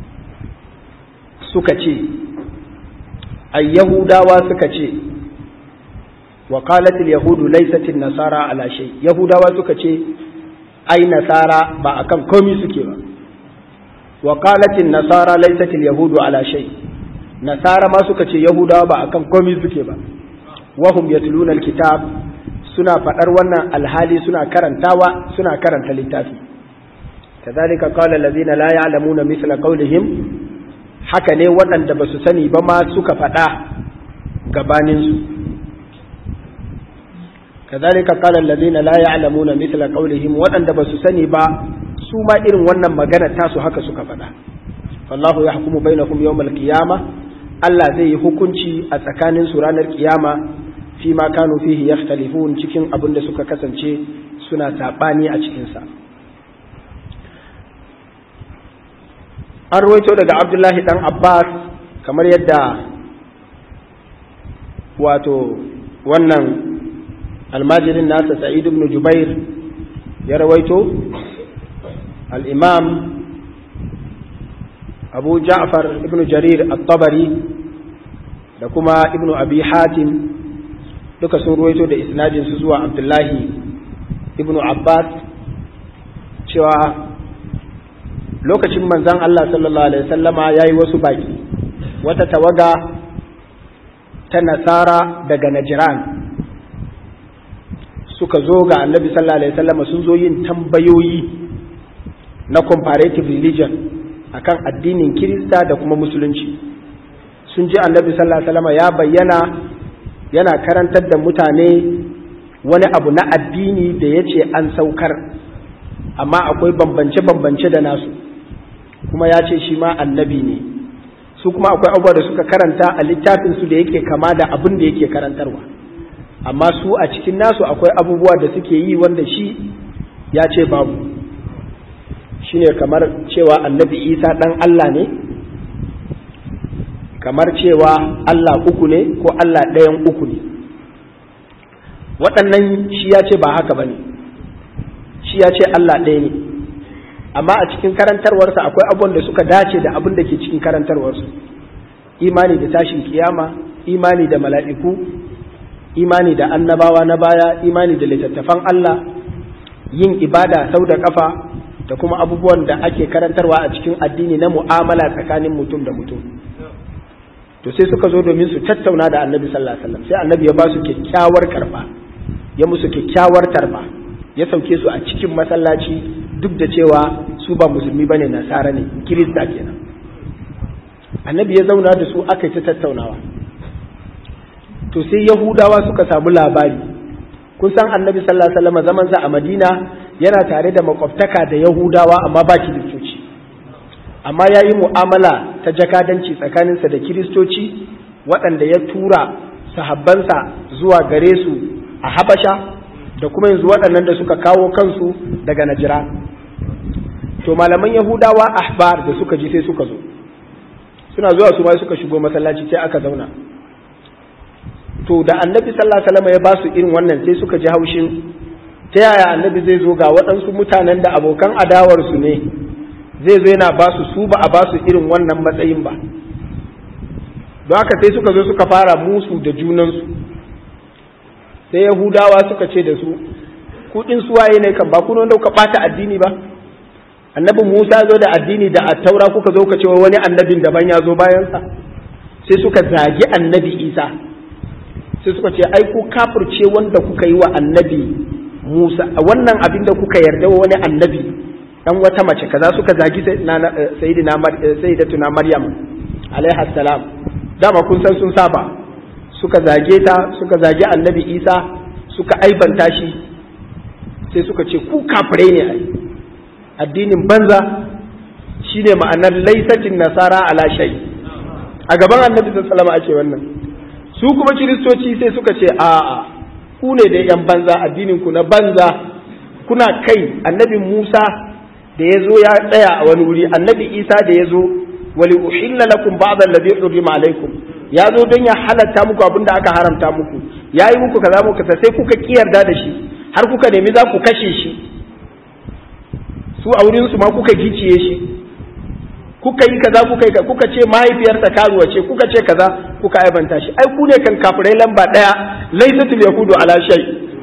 suka ce, ai Yahudawa suka ce, wa qalatil Yahudu laisatin Nasara ala shay Yahudawa suka ce, ai Nasara ba akan komi suke ba, wa qalatin Nasara laisatil Yahudu ala shay Nasara ma suka ce Yahudawa ba akan komi suke ba, wahum yatluna alkitab suna faɗar wannan alhali suna karantawa suna karanta littafi kadhalika qala allazina la ya'lamuna mithla qawlihim haka ne waɗanda ba su sani ba ma suka faɗa gabanin su kadhalika qala allazina la ya'lamuna mithla qawlihim waɗanda ba su sani ba su ma irin wannan magana tasu haka suka faɗa fallahu yahkumu bainakum yawmal qiyamah Allah zai yi hukunci a tsakanin su ranar kiyama fi ma kanu fihi yakhtalifun cikin abin da suka kasance suna sabani a cikin sa an ruwaito daga Abdullahi dan Abbas kamar yadda wato wannan almajirin nasa Sa'id ibn Jubair ya rawaito al-Imam Abu Ja'far ibn Jarir at-Tabari da kuma ibn Abi Hatim duka sun ruwaito da isnadin su zuwa abdullahi ibnu abbas cewa lokacin manzan allah sallallahu alaihi wasallama ya yi wasu baki wata tawaga ta nasara daga najiran suka zo ga annabi sallallahu alaihi wasallama sun zo yin tambayoyi na comparative religion akan addinin kirista da kuma musulunci sun ji annabi sallallahu alaihi wasallama ya bayyana yana karantar da mutane wani abu na addini da ya ce an saukar amma akwai bambance-bambance da nasu kuma ya ce shi ma annabi ne su kuma akwai abubuwa da suka karanta a littafinsu da yake kama da abin da yake karantarwa amma su a cikin nasu akwai abubuwa da suke yi wanda shi ya ce babu shine kamar cewa annabi isa ɗan allah ne kamar cewa Allah uku ne ko Allah ɗayan uku ne waɗannan shi ya ce ba haka ba ne shi ya ce Allah ɗaya ne amma a cikin karantarwarsa akwai abubuwan da suka dace da abin da ke cikin karantarwarsu imani da tashin kiyama imani da mala'iku imani da annabawa na baya imani da littattafan Allah yin ibada sau da kafa da kuma abubuwan da ake karantarwa a cikin addini na mu'amala tsakanin mutum da mutum to sai suka zo domin su tattauna da annabi sallallahu alaihi wasallam sai annabi ya ba su kyakkyawar karba ya musu kyakkyawar tarba ya sauke su a cikin masallaci duk da cewa su ba musulmi bane nasara ne kirista kenan annabi ya zauna da su aka yi ta tattaunawa to sai yahudawa suka samu labari kun san annabi sallallahu alaihi wasallam zaman sa a madina yana tare da makwabtaka da yahudawa amma ba kiristoci amma ya yi mu'amala ta jakadanci tsakaninsa da kiristoci waɗanda ya tura sahabbansa zuwa gare su a habasha da kuma yanzu waɗannan da suka kawo kansu daga najira to malaman yahudawa ahbar da suka ji sai suka zo suna zuwa su ma suka shigo masallaci sai aka zauna to da annabi sallallahu alaihi wasallam ya ba su irin wannan sai suka ji haushin ta yaya annabi zai zo ga waɗansu mutanen da abokan adawarsu ne zai zo yana ba su su ba a ba su irin wannan matsayin ba don haka sai suka zo suka fara musu da junansu sai yahudawa suka ce da su kudin suwaye ne kan ba kuna wanda kuka bata addini ba annabi musa zo da addini da attaura kuka zo ka ce wani annabin daban ya zo bayansa sai suka zagi annabi isa sai suka ce ai ku kafirce wanda kuka yi wa annabi musa wannan abin da kuka yarda wa wani annabi dan wata mace kaza suka zagi sayyidina sayyidatuna maryam alaiha salam dama kun san sun saba suka zage ta suka zagi annabi isa suka aibanta shi sai suka ce ku kafirai ne ai addinin banza shine ma'anar laisatin nasara ala shay a gaban annabi sallallahu alaihi ake wannan su kuma kiristoci sai suka ce a'a ku ne da yan banza addinin ku na banza kuna kai annabi musa da ya zo ya tsaya a wani wuri annabi isa da ya zo wali uhilla lakum ba'd alladhi hurrima alaikum ya zo don ya halatta muku abin da aka haramta muku ya yi muku kaza muku sai kuka kiyarda da shi har kuka nemi za ku kashe shi su a wurin su ma kuka giciye shi kuka yi kaza kuka yi kuka ce mahaifiyarsa karuwa ce kuka ce kaza kuka aibanta shi ai ku ne kan kafirai lamba daya laisatul yahudu ala shay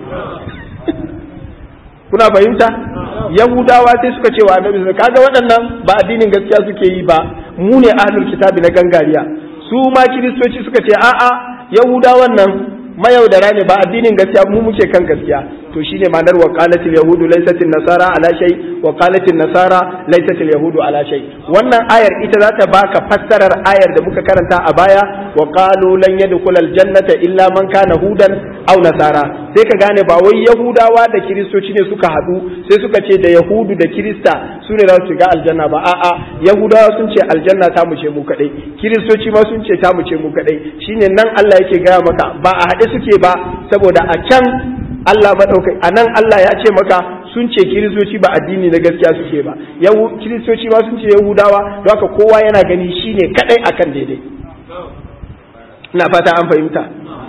kuna fahimta yahudawa sai suka ce wa annabi kaga waɗannan ba addinin gaskiya suke yi ba mu ne ahlul kitabi na gangariya su ma kiristoci suka ce a'a yahudawan nan mayaudara ne ba addinin gaskiya mu muke kan gaskiya to shine ma'anar wa qalatil yahudu laysatil nasara ala shay wa qalatil nasara laysatil yahudu ala shay wannan ayar ita za ta baka fassarar ayar da muka karanta a baya wa qalu lan yadkhul al jannata illa man kana hudan aw nasara sai ka gane ba wai yahudawa da kiristoci ne suka hadu sai suka ce da yahudu da kirista su ne za su shiga aljanna ba a'a yahudawa sun ce aljanna ta mu ce mu kadai kiristoci ma sun ce ta mu ce mu kadai shine nan Allah yake gaya maka ba a haɗe suke ba saboda a can Allah madaukai a nan Allah ya ce maka sun ce kiristoci ba addini na gaskiya suke ba yahu kiristoci ma sun ce yahudawa don haka kowa yana gani shine kadai akan daidai ina fata an fahimta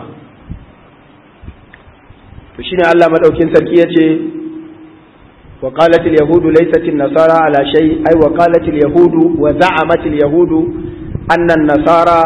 to shine Allah madaukin sarki yace wa qalat al yahudu laysat an nasara ala shay ay wa qalat al yahudu wa za'amat al yahudu anna an nasara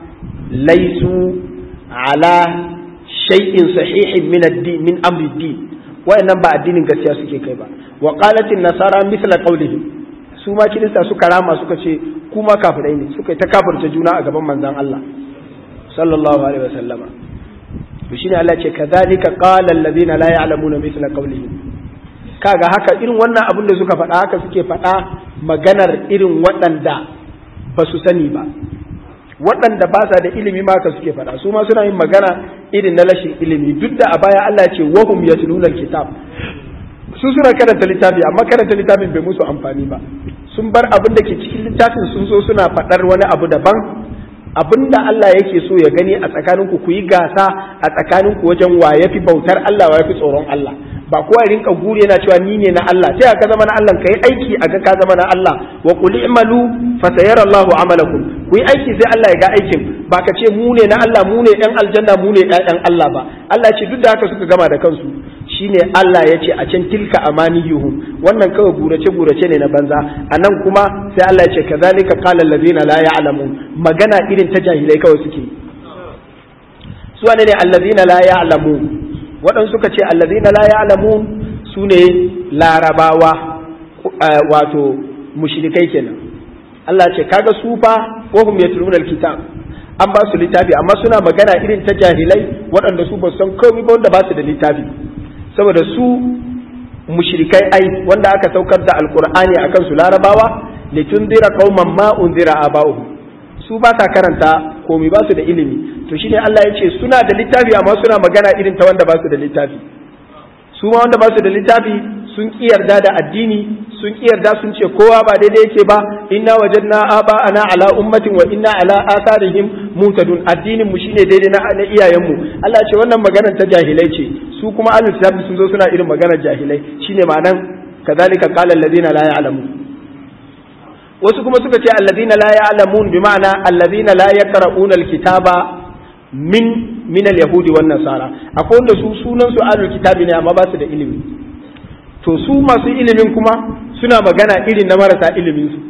laysu ala shay'in sahihin min ad-din min amri ad-din wayannan ba addinin gaskiya suke kai ba wa qalat an nasara mithla qawlihim su ma kirista suka rama suka ce kuma kafirai ne suka ta kafirta juna a gaban manzon Allah sallallahu alaihi wasallama to shine Allah ce kadhalika qala alladhina la ya'lamuna mithla qawlihim kaga haka irin wannan abin da suka faɗa haka suke faɗa maganar irin waɗanda ba su sani ba waɗanda ba sa da ilimi ma haka suke faɗa su ma suna yin magana irin na rashin ilimi duk da a baya Allah ya ce wahum yatluna alkitab su suna karanta littafi amma karanta littafin bai musu amfani ba sun bar abin da ke cikin littafin sun so suna faɗar wani abu daban abin da Allah yake so ya gani a tsakaninku ku yi gasa a tsakaninku wajen wa ya fi bautar Allah wa ya fi tsoron Allah ba kowa rinka guri yana cewa ni ne na Allah sai ka zama na Allah kai aiki a ga ka zama na Allah wa qul i'malu fa sayara Allahu amalakum ku yi aiki sai Allah ya ga aikin ba ka ce mu ne na Allah mu ne ɗan aljanna mu ne ɗan Allah ba Allah ce duk da haka suka gama da kansu shine Allah ya ce a can tilka amaniyuhum wannan kawai gurace gurace ne na banza a nan kuma sai Allah ya ce kazalika qala allazina la ya'lamun magana irin ta jahilai kawai suke su wane ne allazina la ya'lamun waɗansu suka ce allazina la ya'lamun su ne larabawa wato mushrikai kenan Allah ce kaga su fa wa hum yatluna alkitab an ba su littafi amma suna magana irin ta jahilai waɗanda su ba san komai ba wanda ba su da littafi saboda su mushrikai ai wanda aka saukar da alqur'ani akan su larabawa litundira qauman ma unzira aba'uhum su ba sa karanta komai ba su da ilimi to shine Allah ya ce suna da littafi amma suna magana irin ta wanda ba su da littafi su ma wanda ba su da littafi sun ki yarda da addini sun ki yarda sun ce kowa ba daidai yake ba inna wajadna aba ana ala ummatin wa inna ala atharihim mutadun addinin mu shine daidai na, na iyayen mu Allah ce wannan maganar ta jahilai ce su kuma ahlul kitab sun zo suna irin maganar jahilai shine ma'anan kazalika qala alladhina la ya'lamun wasu kuma suka ce alladhina la ya'lamun bi ma'ana alladhina la yaqra'una alkitaba min min alyahudi wan nasara akwai wanda su sunan su ahlul kitabi ne amma ba su da ilimi to su masu ilimin kuma suna magana irin na marasa ilimin su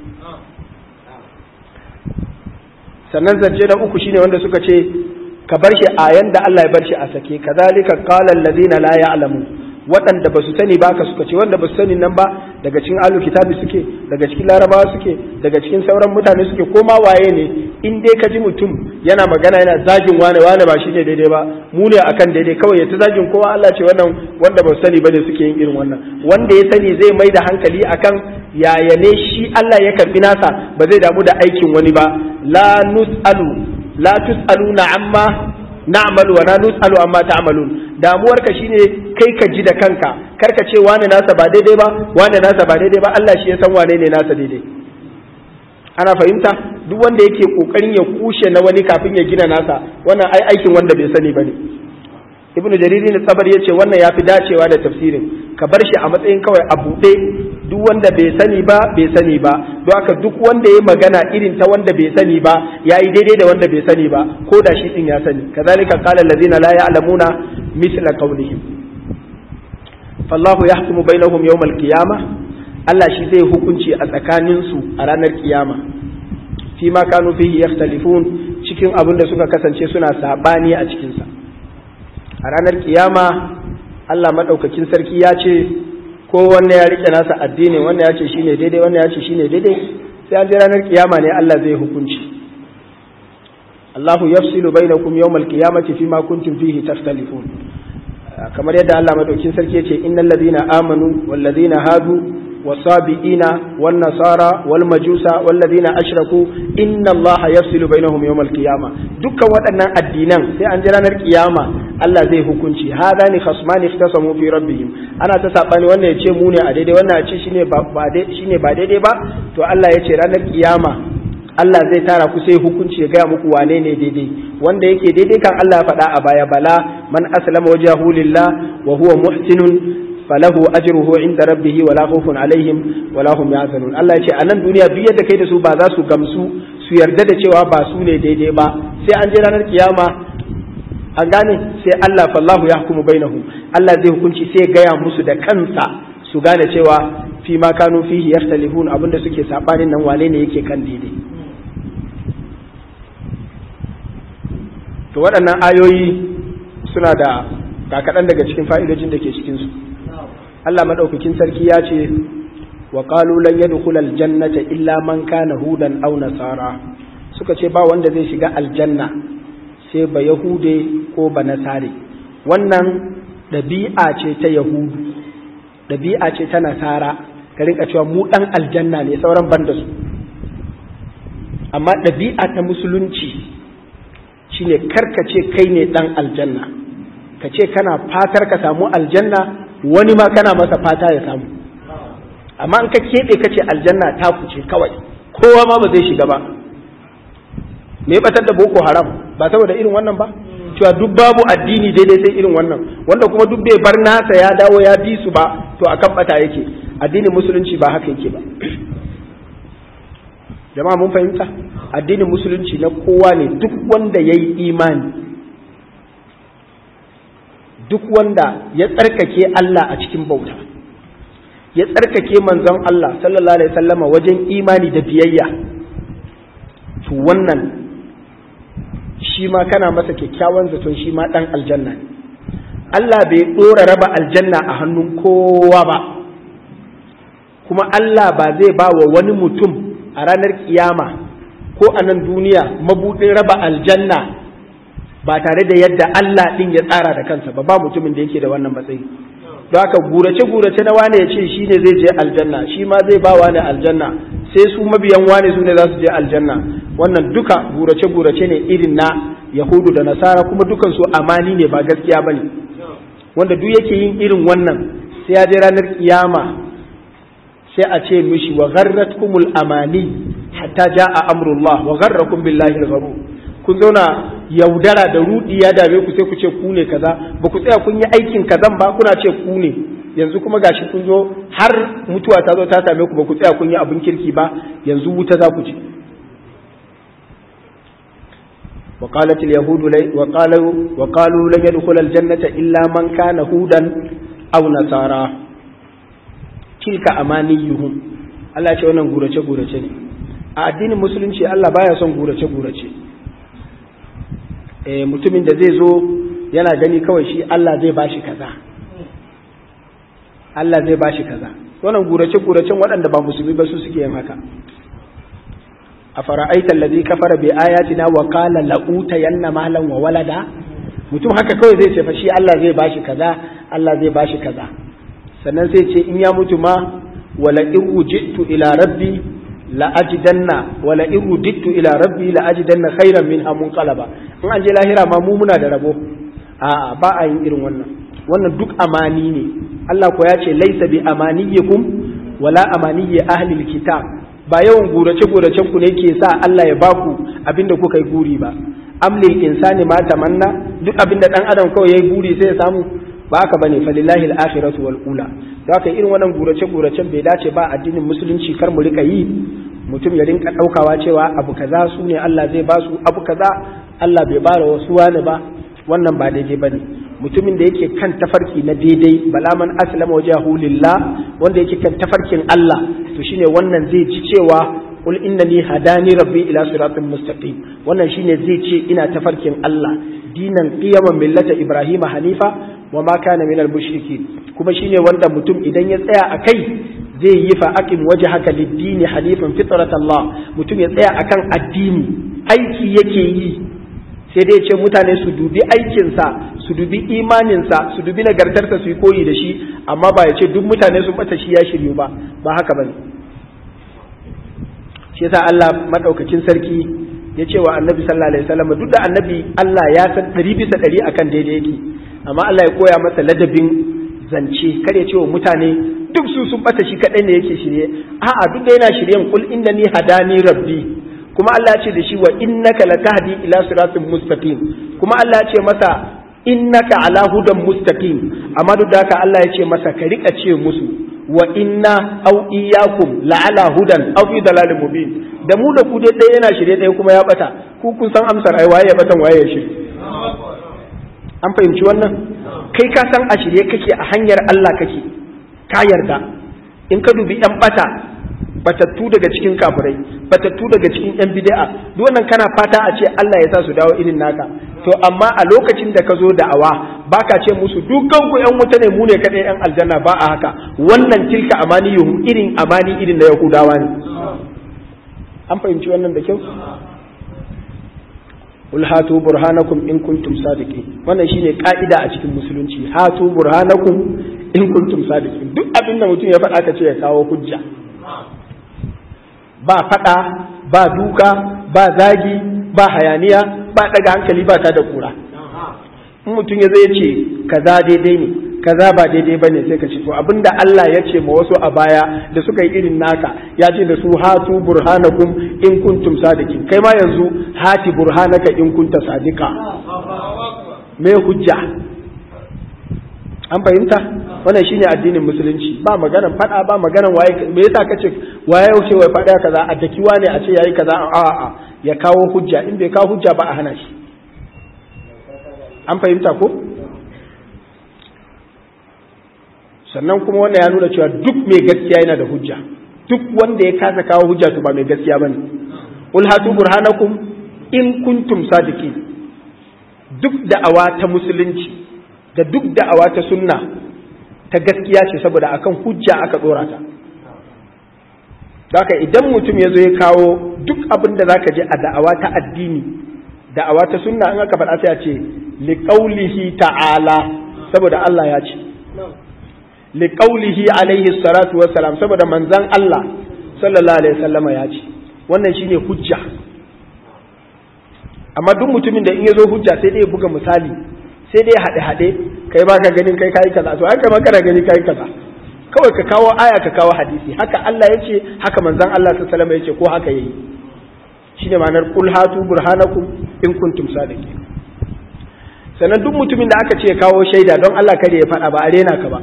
sannan zance na uku shine wanda suka ce ka bar shi a yanda Allah ya bar shi a sake kazalika qala alladhina la ya'lamun waɗanda ba su sani ba ka suka ce wanda ba su sani nan ba daga cikin alu kitabi suke daga cikin larabawa suke daga cikin sauran mutane suke ko ma waye ne in dai ka ji mutum yana magana yana zagin wane wane ba shine daidai ba mu ne akan daidai kawai ya ta zagin kowa Allah ce wannan wanda ba su sani bane suke yin irin wannan wanda ya sani zai mai da hankali akan yaya ne shi Allah ya karbi nasa ba zai damu da aikin wani ba la nus'alu la tus'aluna amma na'malu wa la nus'alu amma ta'malun damuwarka shine kai ka ji da kanka kar ka ce wane nasa ba daidai ba wane nasa ba daidai ba Allah shi ya san wane ne nasa daidai ana fahimta duk wanda yake kokarin ya kushe na wani kafin ya gina nasa wannan ai aikin wanda bai sani bane ibnu jariri ne tsabar yace wannan yafi dacewa da tafsirin ka bar shi a matsayin kawai a buɗe duk wanda bai sani ba bai sani ba don haka duk wanda ya magana irin ta wanda bai sani ba yayi daidai da wanda bai sani ba ko da shi din ya sani kazalika qala allazina la ya'lamuna mithla qawlihim fallahu yahkumu bainahum yawmal qiyamah Allah shi zai hukunci a tsakanin su a ranar kiyama fi ma kanu fihi yakhtalifun cikin abin da suka kasance suna sabani a cikin sa a ranar kiyama Allah madaukakin sarki ya ce ko wanne ya rike nasa addini wannan ya ce shine daidai wannan ya ce shine daidai sai an je ranar kiyama ne Allah zai hukunci Allahu yafsilu bainakum yawmal qiyamati fima kuntum fihi takhtalifun kamar yadda Allah madaukin sarki yace innal ladina amanu wal ladina hadu wasabiina wan nasara wal majusa wal ladina ashraku inna Allah yafsilu bainahum yawmal qiyama dukkan waɗannan addinan sai an ji ranar kiyama Allah zai hukunci hadani khasmani ikhtasamu fi rabbihim ana ta sabani wannan yace mu ne a daidai wannan ya ce shine ba shine ba daidai ba to Allah yace ranar kiyama Allah zai tara ku sai hukunci ya gaya muku wane ne daidai wanda yake daidai kan Allah ya faɗa a baya bala man aslama wajhahu lillah wa huwa muhsinun falahu ajruhu inda rabbih wala khawfun alaihim wala hum yahzanun Allah ya ce a nan duniya duk yadda kai da su ba za su gamsu su yarda da cewa ba su ne daidai ba sai an je ranar kiyama an gane sai Allah fallahu yahkumu bainahum Allah zai hukunci sai ya gaya musu da kansa su gane cewa fi ma kanu fihi yaftalihun abinda suke sabanin nan wane ne yake kan daidai to waɗannan ayoyi suna da kakaɗan daga cikin fa'idojin da ke cikinsu Allah maɗaukakin sarki ya ce wa qalu lan yadkhula aljannata illa man kana hudan aw nasara suka ce ba wanda zai shiga aljanna sai ba yahude ko ba nasare wannan ɗabi'a ce ta yahudu ɗabi'a ce ta nasara ka rinka cewa mu ɗan aljanna ne sauran ban da su amma ɗabi'a ta musulunci shine karka ce kai ne ɗan aljanna ka ce kana fatar ka samu aljanna wani ma kana masa fata ya samu amma in ka keɓe ka ce aljanna ta kuce kawai kowa ma ba zai shiga ba me batar da boko haram ba saboda irin wannan ba cewa duk babu addini daidai sai irin wannan wanda kuma duk bai bar nasa ya dawo ya bi su ba to akan bata yake addinin musulunci ba haka yake ba jama'a mun fahimta addinin musulunci na kowa ne duk wanda ya yi imani duk wanda ya tsarkake Allah a cikin bauta ya tsarkake manzon Allah sallallahu alaihi wasallama wajen imani da biyayya to wannan shi ma kana masa kyakkyawan zaton shi ma dan aljanna ne Allah bai dora raba aljanna a hannun kowa ba kuma Allah ba zai ba wa wani mutum a ranar kiyama ko a nan duniya mabuɗin raba aljanna ba tare da yadda Allah ɗin ya tsara da kansa ba ba mutumin da yake da wannan matsayi don haka gurace gurace na wane ya ce shi ne zai je aljanna shi ma zai ba wane aljanna sai su mabiyan wane su ne za su je aljanna wannan duka gurace gurace ne irin na yahudu da nasara kuma dukan su amani ne ba gaskiya bane wanda duk yake yin irin wannan sai ya je ranar kiyama sai a ce mishi wa gharratkumul amani hatta jaa amrullah wa gharrakum billahi al-gharur kun zauna yaudara da rudi ya dame ku sai ku ce ku ne kaza ba ku tsaya kun yi aikin kazan ba kuna ce ku ne yanzu kuma gashi kun zo har mutuwa ta zo ta same ku ba ku tsaya kun yi abin kirki ba yanzu wuta za ku ci وقالت اليهود لي وقالوا وقالوا لن يدخل الجنة إلا من كان هودا أو نصارى tilka amaniyuhum Allah ce wannan gurace gurace ne a addinin musulunci Allah baya son gurace gurace eh mutumin da zai zo yana gani kawai shi Allah zai bashi kaza Allah zai bashi kaza wannan gurace guracen waɗanda ba musulmi ba su suke yin haka a fara'aita allazi kafara bi ayatina wa qala la'uta yanna malan wa walada mutum haka kawai zai ce fa shi Allah zai bashi kaza Allah zai bashi kaza sannan sai ce in ya mutu ma wala in rujitu ila rabbi la ajidanna wala in rujitu ila rabbi la ajidanna khairan min amun qalaba in an je lahira ma mu muna da rabo a ba a yin irin wannan wannan duk amani ne Allah ko ya ce laisa bi amaniyikum wala amaniyyi ahli alkitab ba yawan gurace guracen ku ne ke sa Allah ya baku abinda kuka yi guri ba amlil insani ma tamanna duk abinda dan adam kawai yayi guri sai ya samu ba haka bane falillahi al-akhiratu wal ula da haka irin wannan gurace guracen bai dace ba addinin musulunci kar mu rika yi mutum ya rinka daukawa cewa abu kaza su ne Allah zai ba su abu kaza Allah bai bara wasu wani ba wannan ba daidai bane mutumin da yake kan tafarki na daidai bala man aslama wajhahu lillah wanda yake kan tafarkin Allah to shine wannan zai ci cewa qul innani hadani rabbi ila siratin mustaqim wannan shine zai ce ina tafarkin Allah dinan qiyaman millata ibrahima hanifa wa ma kana minal mushrikin kuma shine wanda mutum idan ya tsaya a kai zai yi fa aqim wajhaka lid-din hanifan fitrat Allah mutum ya tsaya akan addini aiki yake yi sai dai ce mutane su dubi aikinsa su dubi imaninsa su dubi nagartarsa su yi koyi da shi amma ba ya ce duk mutane sun bata shi ya shiryu ba ba haka bane shi yasa Allah madaukakin sarki ya ce wa annabi sallallahu alaihi wasallam duk da annabi Allah ya san ɗari bisa ɗari akan daidai yake amma Allah ya koya masa ladabin zance kar ya ce wa mutane duk su sun bata shi kadai ne yake shirye a'a duk da yana shiryen kul innani hadani rabbi kuma Allah ya ce da shi wa innaka latahdi ila siratin mustaqim kuma Allah ya ce masa innaka ala hudan mustaqim amma duk da haka Allah ya ce masa ka rika ce musu wa inna aw iyyakum la ala hudan aw fi dalalin mubin da mu da ku dai ɗaya yana shirye ɗaya kuma ya bata ku kun san amsar ai waye ya batan waye ya shirye an fahimci wannan kai ka san a shirye kake a hanyar Allah kake ka yarda in ka dubi yan bata batattu daga cikin kafirai batattu daga cikin yan bid'a duk wannan kana fata a ce Allah ya sa su dawo irin naka to amma a lokacin da ka zo da'awa baka ce musu dukkan ku yan wuta ne mu ne kadai yan aljanna ba a haka wannan tilka amaniyuhum irin amani irin na yahudawa ne an fahimci wannan da kyau Qul hatu burhanakum in kuntum sadiqin wannan shine ka'ida a cikin musulunci hatu burhanakum in kuntum sadiqin duk abin da mutum ya faɗa ka ce ya kawo hujja ba faɗa ba duka ba zagi ba hayaniya ba daga hankali ba ta da kura in mutum ya zai ce kaza daidai ne kaza ba daidai bane sai ka ce to abinda Allah ya ce ma wasu a baya da suka yi irin naka ya ce da su hatu burhanakum in kuntum sadiqin kai ma yanzu hati burhanaka in kunta sadiqa me hujja an fahimta wannan shine addinin musulunci ba maganan fada ba maganan waye me yasa kace waye yauce wai fada kaza a dakiwa ne a ce yayi kaza a a ya kawo hujja in bai kawo hujja ba a hana shi an fahimta ko sannan kuma wannan ya nuna cewa duk mai gaskiya yana da hujja duk wanda ya kasa kawo hujja to ba mai gaskiya bane ul hatu burhanakum in kuntum sadiqin duk da'awa ta musulunci da duk da'awa ta sunna ta gaskiya ce saboda akan hujja aka dora ta haka idan mutum ya zo ya kawo duk abin da zaka je a da'awa ta addini da'awa ta sunna in aka faɗa sai a ce liqaulihi ta'ala saboda Allah ya ce liqaulihi alaihi salatu wassalam saboda manzon Allah sallallahu alaihi wasallama ya ce wannan shine hujja amma duk mutumin da in ya zo hujja sai dai ya buga misali sai dai haɗe haɗe kai ba ka ganin kai kai kaza to ai kai ma kana gani kai kaza kawai ka kawo aya ka kawo hadisi haka Allah ya ce haka manzon Allah sallallahu alaihi wasallam ya ce ko haka yayi shine ma'anar qul hatu burhanakum in kuntum sadiqin sannan duk mutumin da aka ce ya kawo shaida don Allah kare ya faɗa ba a rena ka ba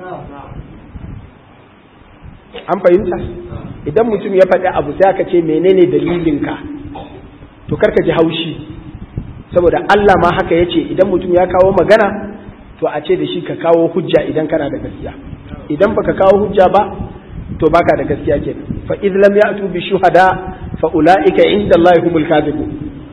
an fahimta idan mutum ya faɗi abu sai aka ce menene dalilinka to karka ji haushi saboda Allah ma haka yace idan mutum ya kawo magana to a ce da shi ka kawo hujja idan kana da gaskiya idan baka kawo hujja ba to baka da gaskiya kenan fa idh lam ya'tu bi shuhada fa ulaika inda Allah humul kadhibun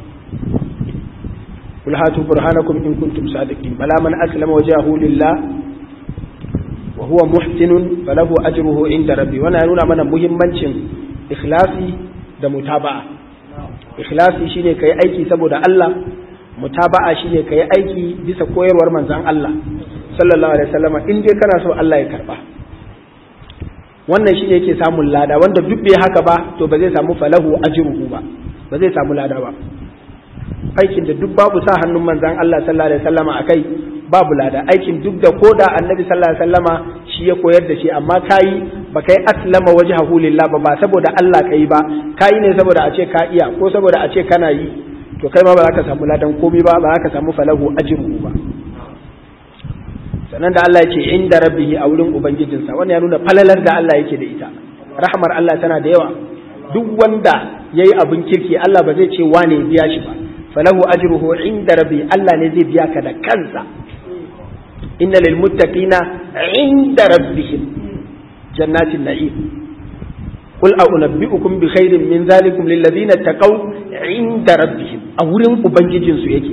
قل هاتوا برهانكم إن كنتم صادقين بلى من أسلم وجهه لله وهو محسن فله أجره عند ربي وانا نونا من مهمنشن إخلاصي da mutaba'a ikhlasi shine kai aiki saboda Allah mutaba'a shine kai aiki bisa koyarwar manzon Allah sallallahu alaihi wasallam in dai kana so Allah ya karba wannan shine yake samun lada wanda duk bai haka ba to ba zai samu falahu ajruhu ba ba zai samu lada ba aikin da duk babu sa hannun manzan Allah sallallahu alaihi wasallama akai babu lada aikin duk da koda annabi sallallahu alaihi wasallama shi ya koyar da shi amma kai ba kai aslama wajhahu lillah ba ba saboda Allah kai ba kai ne saboda a ce ka iya ko saboda a ce kana yi to kai ma ba za ka samu ladan komai ba ba za ka samu falahu ajruhu ba sannan da Allah ya ce inda rabbihi a wurin ubangijinsa wannan ya nuna falalar da Allah yake da ita rahmar Allah tana da yawa duk wanda yayi abin kirki Allah ba zai ce wane biya shi ba falahu ajruhu inda rabbi Allah ne zai biya ka da kansa inna lil muttaqina inda rabbihim jannatin na'im qul a unabbiukum bi khairin min zalikum lil ladina taqaw inda rabbihim a wurin ubangijin su yake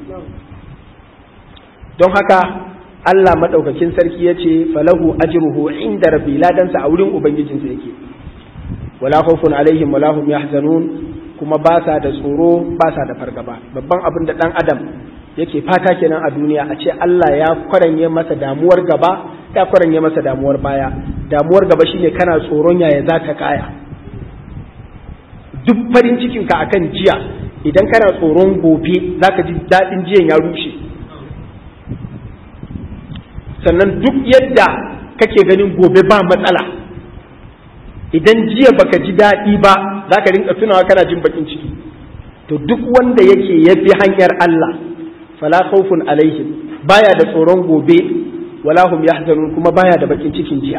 don haka Allah madaukakin sarki yace falahu ajruhu inda rabbi ladansa a wurin ubangijin sa yake wala khawfun alaihim wala hum yahzanun kuma ba sa da tsoro ba sa da fargaba babban abin da ɗan adam yake fata kenan a duniya a ce Allah ya kwaranye masa damuwar gaba ya kwaranye masa damuwar baya damuwar gaba shine kana tsoron yaya za ta kaya duk farin cikinka akan jiya idan kana tsoron gobe zaka ji daɗin jiyan ya rushe sannan duk yadda kake ganin gobe ba matsala idan jiya baka ji daɗi ba za ka rinka tunawa kana jin bakin ciki to duk wanda yake ya bi hanyar Allah fala khawfun alaihim baya da tsoron gobe wala hum yahzanun kuma baya da bakin cikin jiya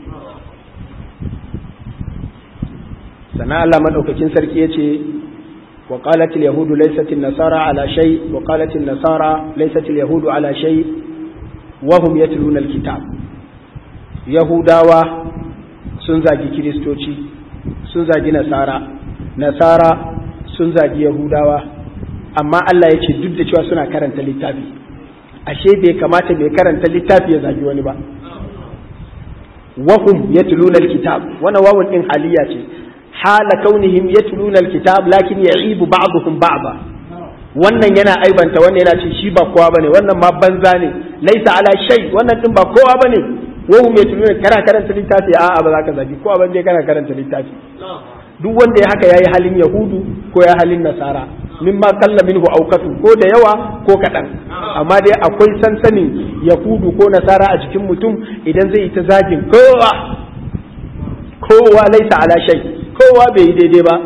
sana Allah madaukakin sarki yace wa qalat al yahud laysat an nasara ala shay wa qalat an nasara laysat al yahud ala shay wa hum yatluna al kitab yahudawa sun zagi kiristoci sun zagi nasara nasara sun zagi yahudawa amma Allah ya ce duk da cewa suna karanta littafi ashe bai kamata mai karanta littafi ya zagi wani ba wahum yatluna alkitab wannan wawun din haliya ce hala kaunihim yatluna alkitab lakin ya'ibu ba'dhum ba'da wannan yana aibanta wannan yana ce shi ba kowa bane wannan ma banza ne laisa ala shay wannan din ba kowa bane wahum yatluna kana karanta littafi a'a ba za ka zagi kowa ban dai kana karanta littafi duk wanda ya haka yayi halin yahudu ko ya halin nasara mimma kalla minhu aukatu ko da yawa ko kaɗan amma dai akwai sansanin yahudu ko nasara a jikin mutum idan zai yi ta zagin kowa kowa laisa ala shay kowa bai yi daidai ba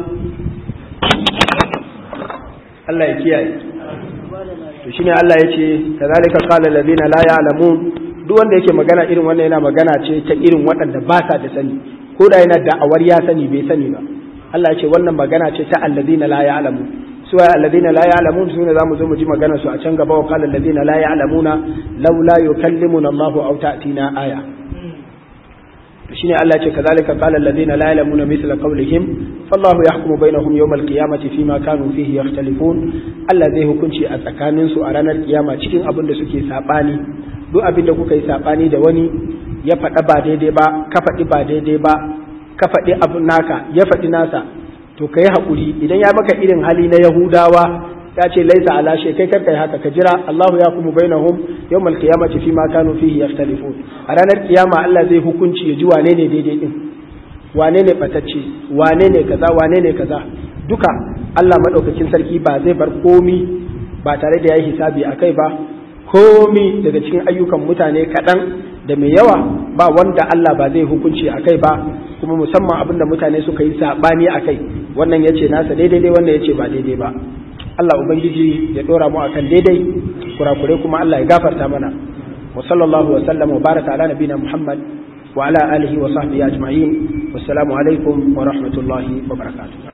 Allah ya kiyaye to shine Allah ya ce kazalika qala allazina la ya'lamun duk wanda yake magana irin wannan yana magana ce ta irin waɗanda ba sa da sani ko da yana da'awar ya sani bai sani ba Allah ya ce wannan magana ce ta allazina la ya'lamun suwa alladhina la ya'lamun sune zamu zo mu ji magana su a can gaba wa qala alladhina la ya'lamuna laula yukallimuna Allah aw ta'tina aya to shine Allah ya ce kazalika qala alladhina la ya'lamuna mithla qawlihim fallahu yahkumu bainahum yawm alqiyamati fima kanu fihi yakhtalifun Allah zai hukunci a tsakanin su a ranar kiyama cikin abin da suke sabani duk abin da kuka yi sabani da wani ya faɗa ba daidai ba ka faɗi ba daidai ba ka faɗi abin naka ya faɗi nasa to ka yi haƙuri idan ya maka irin hali na yahudawa ya ce laisa ala shay kai karkai haka ka jira Allahu ya kuma bainahum yawmal qiyamati fi ma kanu fihi yakhtalifun a ranar kiyama Allah zai hukunci ya ji wane ne daidai din wane ne batacce wane ne kaza wane ne kaza duka Allah madaukakin sarki ba zai bar komi ba tare da yayi hisabi akai ba komi daga cikin ayyukan mutane kaɗan da mai yawa ba wanda Allah ba zai hukunci a kai ba kuma musamman abin da mutane suka yi saɓani a kai wannan ya ce nasa daidai wannan ya ce ba daidai ba Allah Ubangiji ya ɗora mu akan daidai kurakurai kuma Allah ya gafarta mana wa sallallahu wa sallam wa baraka ala nabina Muhammad wa ala alihi wa sahbihi ajma'in wassalamu alaikum wa rahmatullahi wa barakatuh